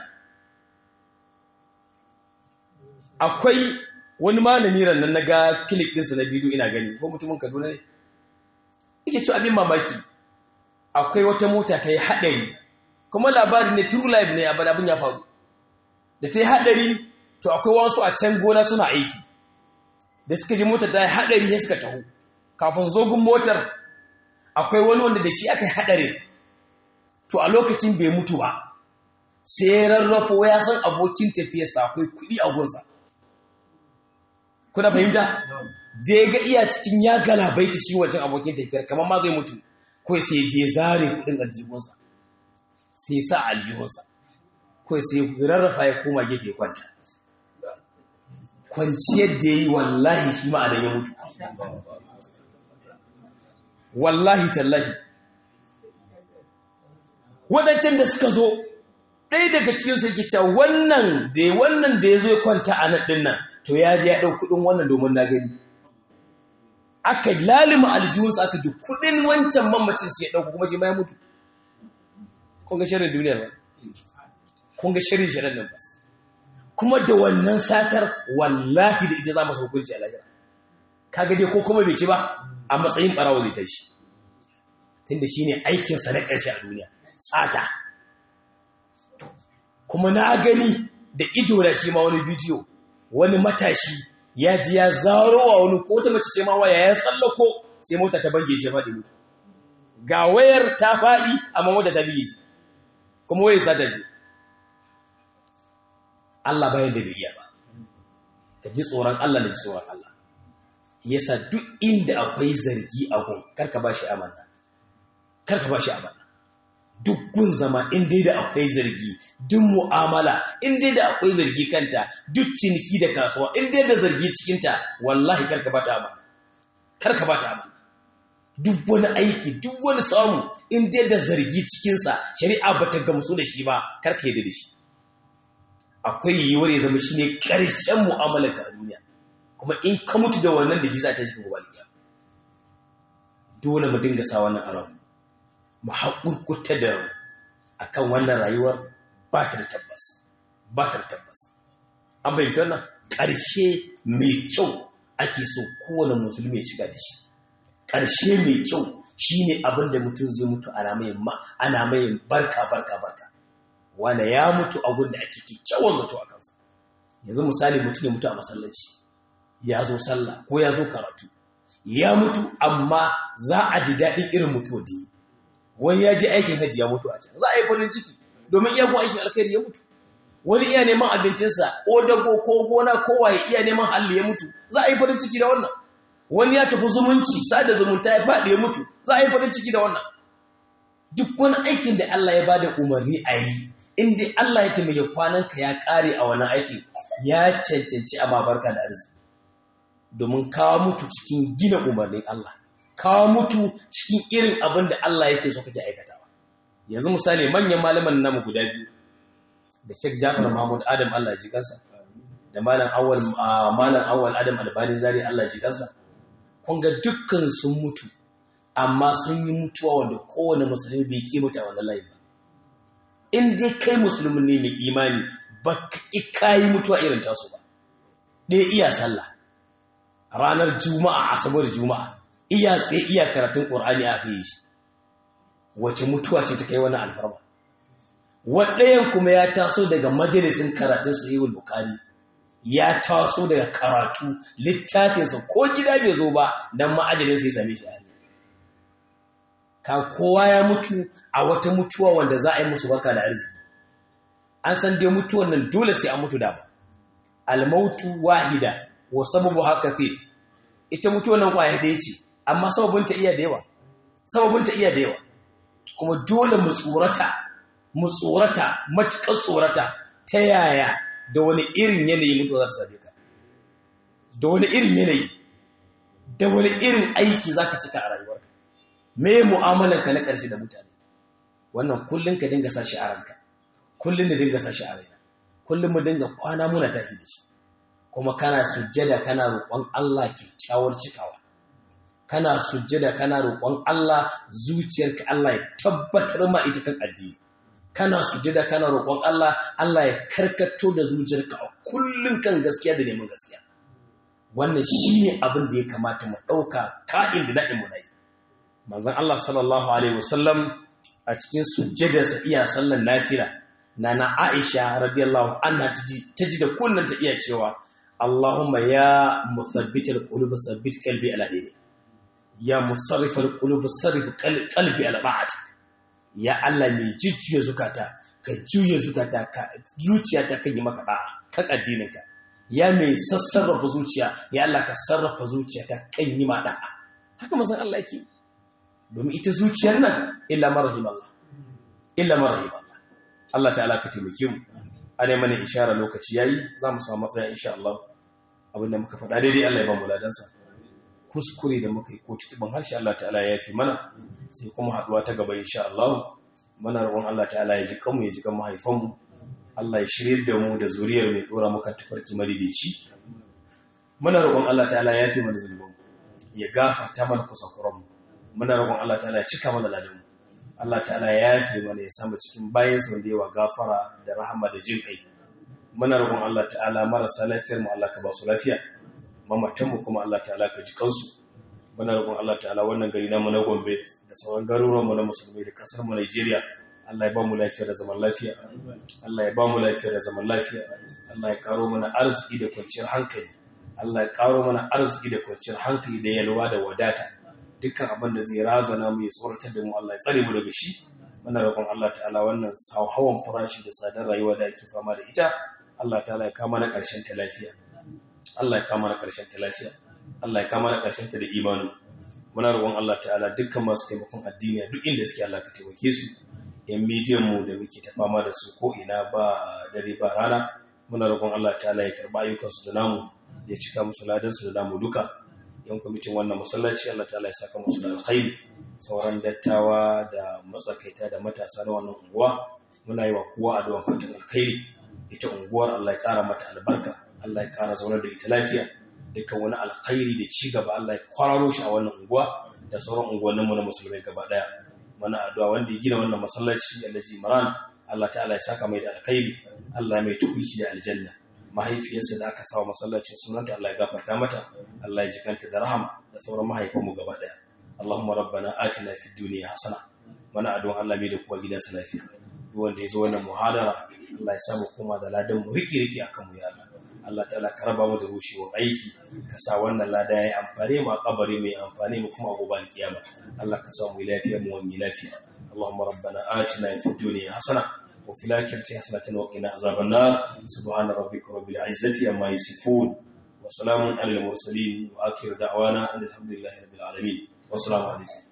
Speaker 1: akwai wani malami rannan na ga kilik ɗinsa na bidiyo ina gani ko mutumin kaduna ne yake ci abin mamaki akwai wata mota ta yi haɗari kuma labari ne true life ne abin ya faru da ta yi haɗari to akwai wasu a can gona suna aiki da suka ji motar ta yi haɗari ya suka taho kafin zogun motar akwai wani wanda da shi aka yi haɗari to a lokacin bai mutu ba sai rarrafo ya san abokin tafiyarsa akwai kuɗi a gunsa kuna fahimta da ya ga iya cikin ya galabaita shi wajen abokin tafiyar kamar ma zai mutu kawai sai je zare kuɗin aljihunsa sai sa aljihunsa kawai sai rarrafa ya koma gefe kwanta kwanciyar da ya yi wallahi shi ma'adan ya mutu wallahi tallahi waɗancan da suka zo ɗaya daga cikinsu yake cewa wannan da wannan da ya zo ya kwanta a nan ɗin nan to ya je ya ɗau kuɗin wannan domin na gani aka lalima aljihunsa aka ji kuɗin wancan mamacin su ya ɗauku kuma shi ma ya mutu kun ga shirin duniyar ba kun ga shirin shirin nan ba kuma da wannan satar wallahi da ita za mu hukunci a lahira kaga dai ko kuma bai ci ba a matsayin ɓarawo zai tashi tunda shine aikinsa na ƙarshe a duniya sata kuma na gani da ido da shi ma wani bidiyo wani matashi ya ji ya zaro wa wani ko ta mace ce ma waya ya tsallako sai mota ta bange shi faɗi mutu ga wayar ta faɗi amma mota ta biye kuma wayar sata ce Allah bayan da bai iya ba ka ji tsoron Allah da ji tsoron Allah yasa duk inda akwai zargi a gun karka ba shi amana karka ba shi amana duk gun zama in dai da akwai zargi duk mu'amala in dai da akwai zargi kanta duk ciniki da kasuwa in dai da zargi cikinta wallahi karka bata amana karka bata amana duk wani aiki duk wani samu in dai da zargi cikinsa shari'a bata gamsu da shi ba karka yadda da shi akwai yiwuwar ya zama shine karshen mu'amalar ka a duniya kuma in ka mutu da wannan da shi za ta shi gobe dole mu dinga sa wannan a mu haƙurƙuta da a kan wannan rayuwar ba ta da tabbas ba ta da tabbas an bayyance wannan ƙarshe mai kyau ake so kowane musulmi ya cika da shi ƙarshe mai kyau shine abin da mutum zai mutu ana mai ana mai barka barka barka wanda ya mutu abin da ake kyakkyawan zato a kansa yanzu misali mutum ya mutu a masallaci ya zo sallah ko ya zo karatu ya mutu amma za a ji daɗin irin mutuwa da yi wani ya ji aikin hajji ya mutu a can za a yi farin ciki domin iya ko aikin alkhairi ya mutu wani iya neman abincinsa ko dago ko gona ko waye iya neman halli ya mutu za a yi farin ciki da wannan wani ya tafi zumunci sada zumunta ya faɗi ya mutu za a yi farin ciki da wannan duk wani aikin da Allah ya bada umarni a yi inda Allah ya taimake kwananka ya ƙare a wannan aiki ya cancanci a barka da arziki domin kawo mutu cikin gina umarnin Allah kawo mutu cikin irin abin da Allah yake so kake aikatawa yanzu misali manyan malaman namu guda biyu da Sheikh Jafar Mahmud Adam Allah ya ji kansa da malam Awwal malam Awwal Adam Albani Zari Allah ya ji kansa kun ga dukkan sun mutu amma sun yi mutuwa wanda kowane musulmi bai kimuta wannan layin ba in dai kai musulmi ne mai imani ba ka yi mutuwa irin tasu ba ɗaya iya sallah ranar juma'a asabar juma'a iya tsaye iya karatun ƙur'ani a yi shi wace mutuwa ce ta kai wani alfarma waɗayan kuma ya taso daga majalisin karatun sahihul bukari ya taso daga karatu littafinsa ko gida bai zo ba dan ma'ajalin sai same shi a ka kowa ya mutu a wata mutuwa wanda za a yi musu baka da arziki an san dai mutuwan nan dole sai an mutu dama almautu wahida wa sababu haka fi ita mutuwan nan kwaya da ce amma sababinta iya da yawa sababinta iya da yawa kuma dole mu tsorata mu tsorata matuƙar tsorata ta yaya da wani irin yanayi mutuwa za ta same ka da wani irin yanayi da wani irin aiki za ka cika a rayuwarka me mu'amalanka na ƙarshe da mutane wannan kullum ka dinga sa shi a ranka kullum da dinga sa shi a raina kullum mu dinga kwana muna tafi da shi kuma kana sujjada kana roƙon Allah kyakkyawar cikawa kana sujjada kana roƙon Allah zuciyarka Allah ya tabbatar ma ita kan addini kana sujjada kana roƙon Allah Allah ya karkato da zuciyarka a kullum kan gaskiya da neman gaskiya wannan shine abin da ya kamata mu ɗauka ka'in da na'in mu nayi manzon Allah sallallahu alaihi wasallam a cikin sujjadarsa iya sallan nafila nana Aisha radiyallahu anha ta ji da kullun ta iya cewa Allahumma ya musabbital qulub sabbit qalbi ala dini ya musarrifal qulub sarrif qalbi ala ta'atik ya Allah mai jujjuya zukata ka juya zukata ka zuciya ta kan yi maka da'a kan addininka ya mai sassarrafa zuciya ya Allah ka sarrafa zuciya ta kan yi ma da'a haka manzon Allah yake domin ita zuciyar nan illa marahim Allah illa marahim Allah Allah ta'ala ka taimake mu ana mana ishara lokaci yayi za mu samu matsaya insha Allah abinda muka faɗa daidai Allah ya ba mu ladansa kuskure da muka yi ko tutuban harshe Allah ta'ala ya fi mana sai kuma haɗuwa ta gaba insha Allah muna roƙon Allah ta'ala ya ji kanmu ya ji kan mahaifanmu Allah ya shirye da mu da zuriyar mai dora muka tafarki madidici muna roƙon Allah ta'ala ya fi mana zulubin ya gafarta mana kusakuranmu muna roƙon Allah ta'ala ya cika mana ladanmu Allah ta'ala ya yafe mana ya samu cikin bayansa wanda yawa gafara da rahama da jin kai muna roƙon Allah ta'ala marasa lafiyar mu Allah ka ba su lafiya mamatan mu kuma Allah ta'ala ka ji kansu muna roƙon Allah ta'ala wannan gari namu na Gombe da sauran garuruwan mu na musulmai da kasar mu Najeriya Allah ya ba mu lafiya da zaman lafiya Allah ya ba mu lafiya da zaman lafiya Allah ya karo mana arziki da kwanciyar hankali Allah ya karo mana arziki da kwanciyar hankali da yalwa da wadata dukkan abin da zai razana mu ya tsoratar da mu Allah ya tsare mu daga shi muna roƙon Allah ta'ala wannan hawan farashi da tsadar rayuwa da ake fama da ita Allah ta'ala ya kama na ƙarshen ta lafiya Allah ya kama na ƙarshen ta lafiya Allah ya kama na ƙarshen ta da imani muna roƙon Allah ta'ala dukkan masu taimakon addini duk inda suke Allah ka taimake su yan midiyan mu da muke ta fama da su ko ina ba dare ba rana muna roƙon Allah ta'ala ya karɓa ayyukansu da namu ya cika musu ladansu da namu duka yan kwamitin wannan masallaci Allah ta'ala ya saka musu da alkhairi sauran dattawa da matsakaita da matasa na wannan unguwa muna yi wa kowa addu'a fatan alkhairi ita unguwar Allah ya kara mata albarka Allah ya kara zaunar da ita lafiya dukkan wani alkhairi da ci gaba Allah ya kwararo shi a wannan unguwa da sauran unguwannin mu na musulmai gaba daya muna addu'a wanda ya gina wannan masallaci Alhaji Imran Allah ta'ala ya saka mai da alkhairi Allah mai tukuci da aljanna mahaifiyarsa da aka sawa masallacin sunanta Allah ya gafarta mata Allah ya jikanta da rahama da sauran mahaifanmu gaba daya Allahumma rabbana atina fid dunya hasana mana addu'an Allah mai da kuwa gidansa lafiya duk wanda ya zo wannan muhadara Allah ya samu koma da ladan mu riki riki akan mu ya Allah Allah ta'ala ka raba mu da rushewar aiki ka sa wannan lada yayi amfani mu a kabari mai amfani mu kuma a gobe alkiyama Allah ka sa mu lafiya mu wani lafiya اللهم ربنا آتنا في الدنيا حسنة وفي الآخرة حسنة وقنا عذاب النار سبحان ربك رب العزة عما يصفون وسلام على المرسلين وآخر دعوانا أن الحمد لله رب العالمين والسلام عليكم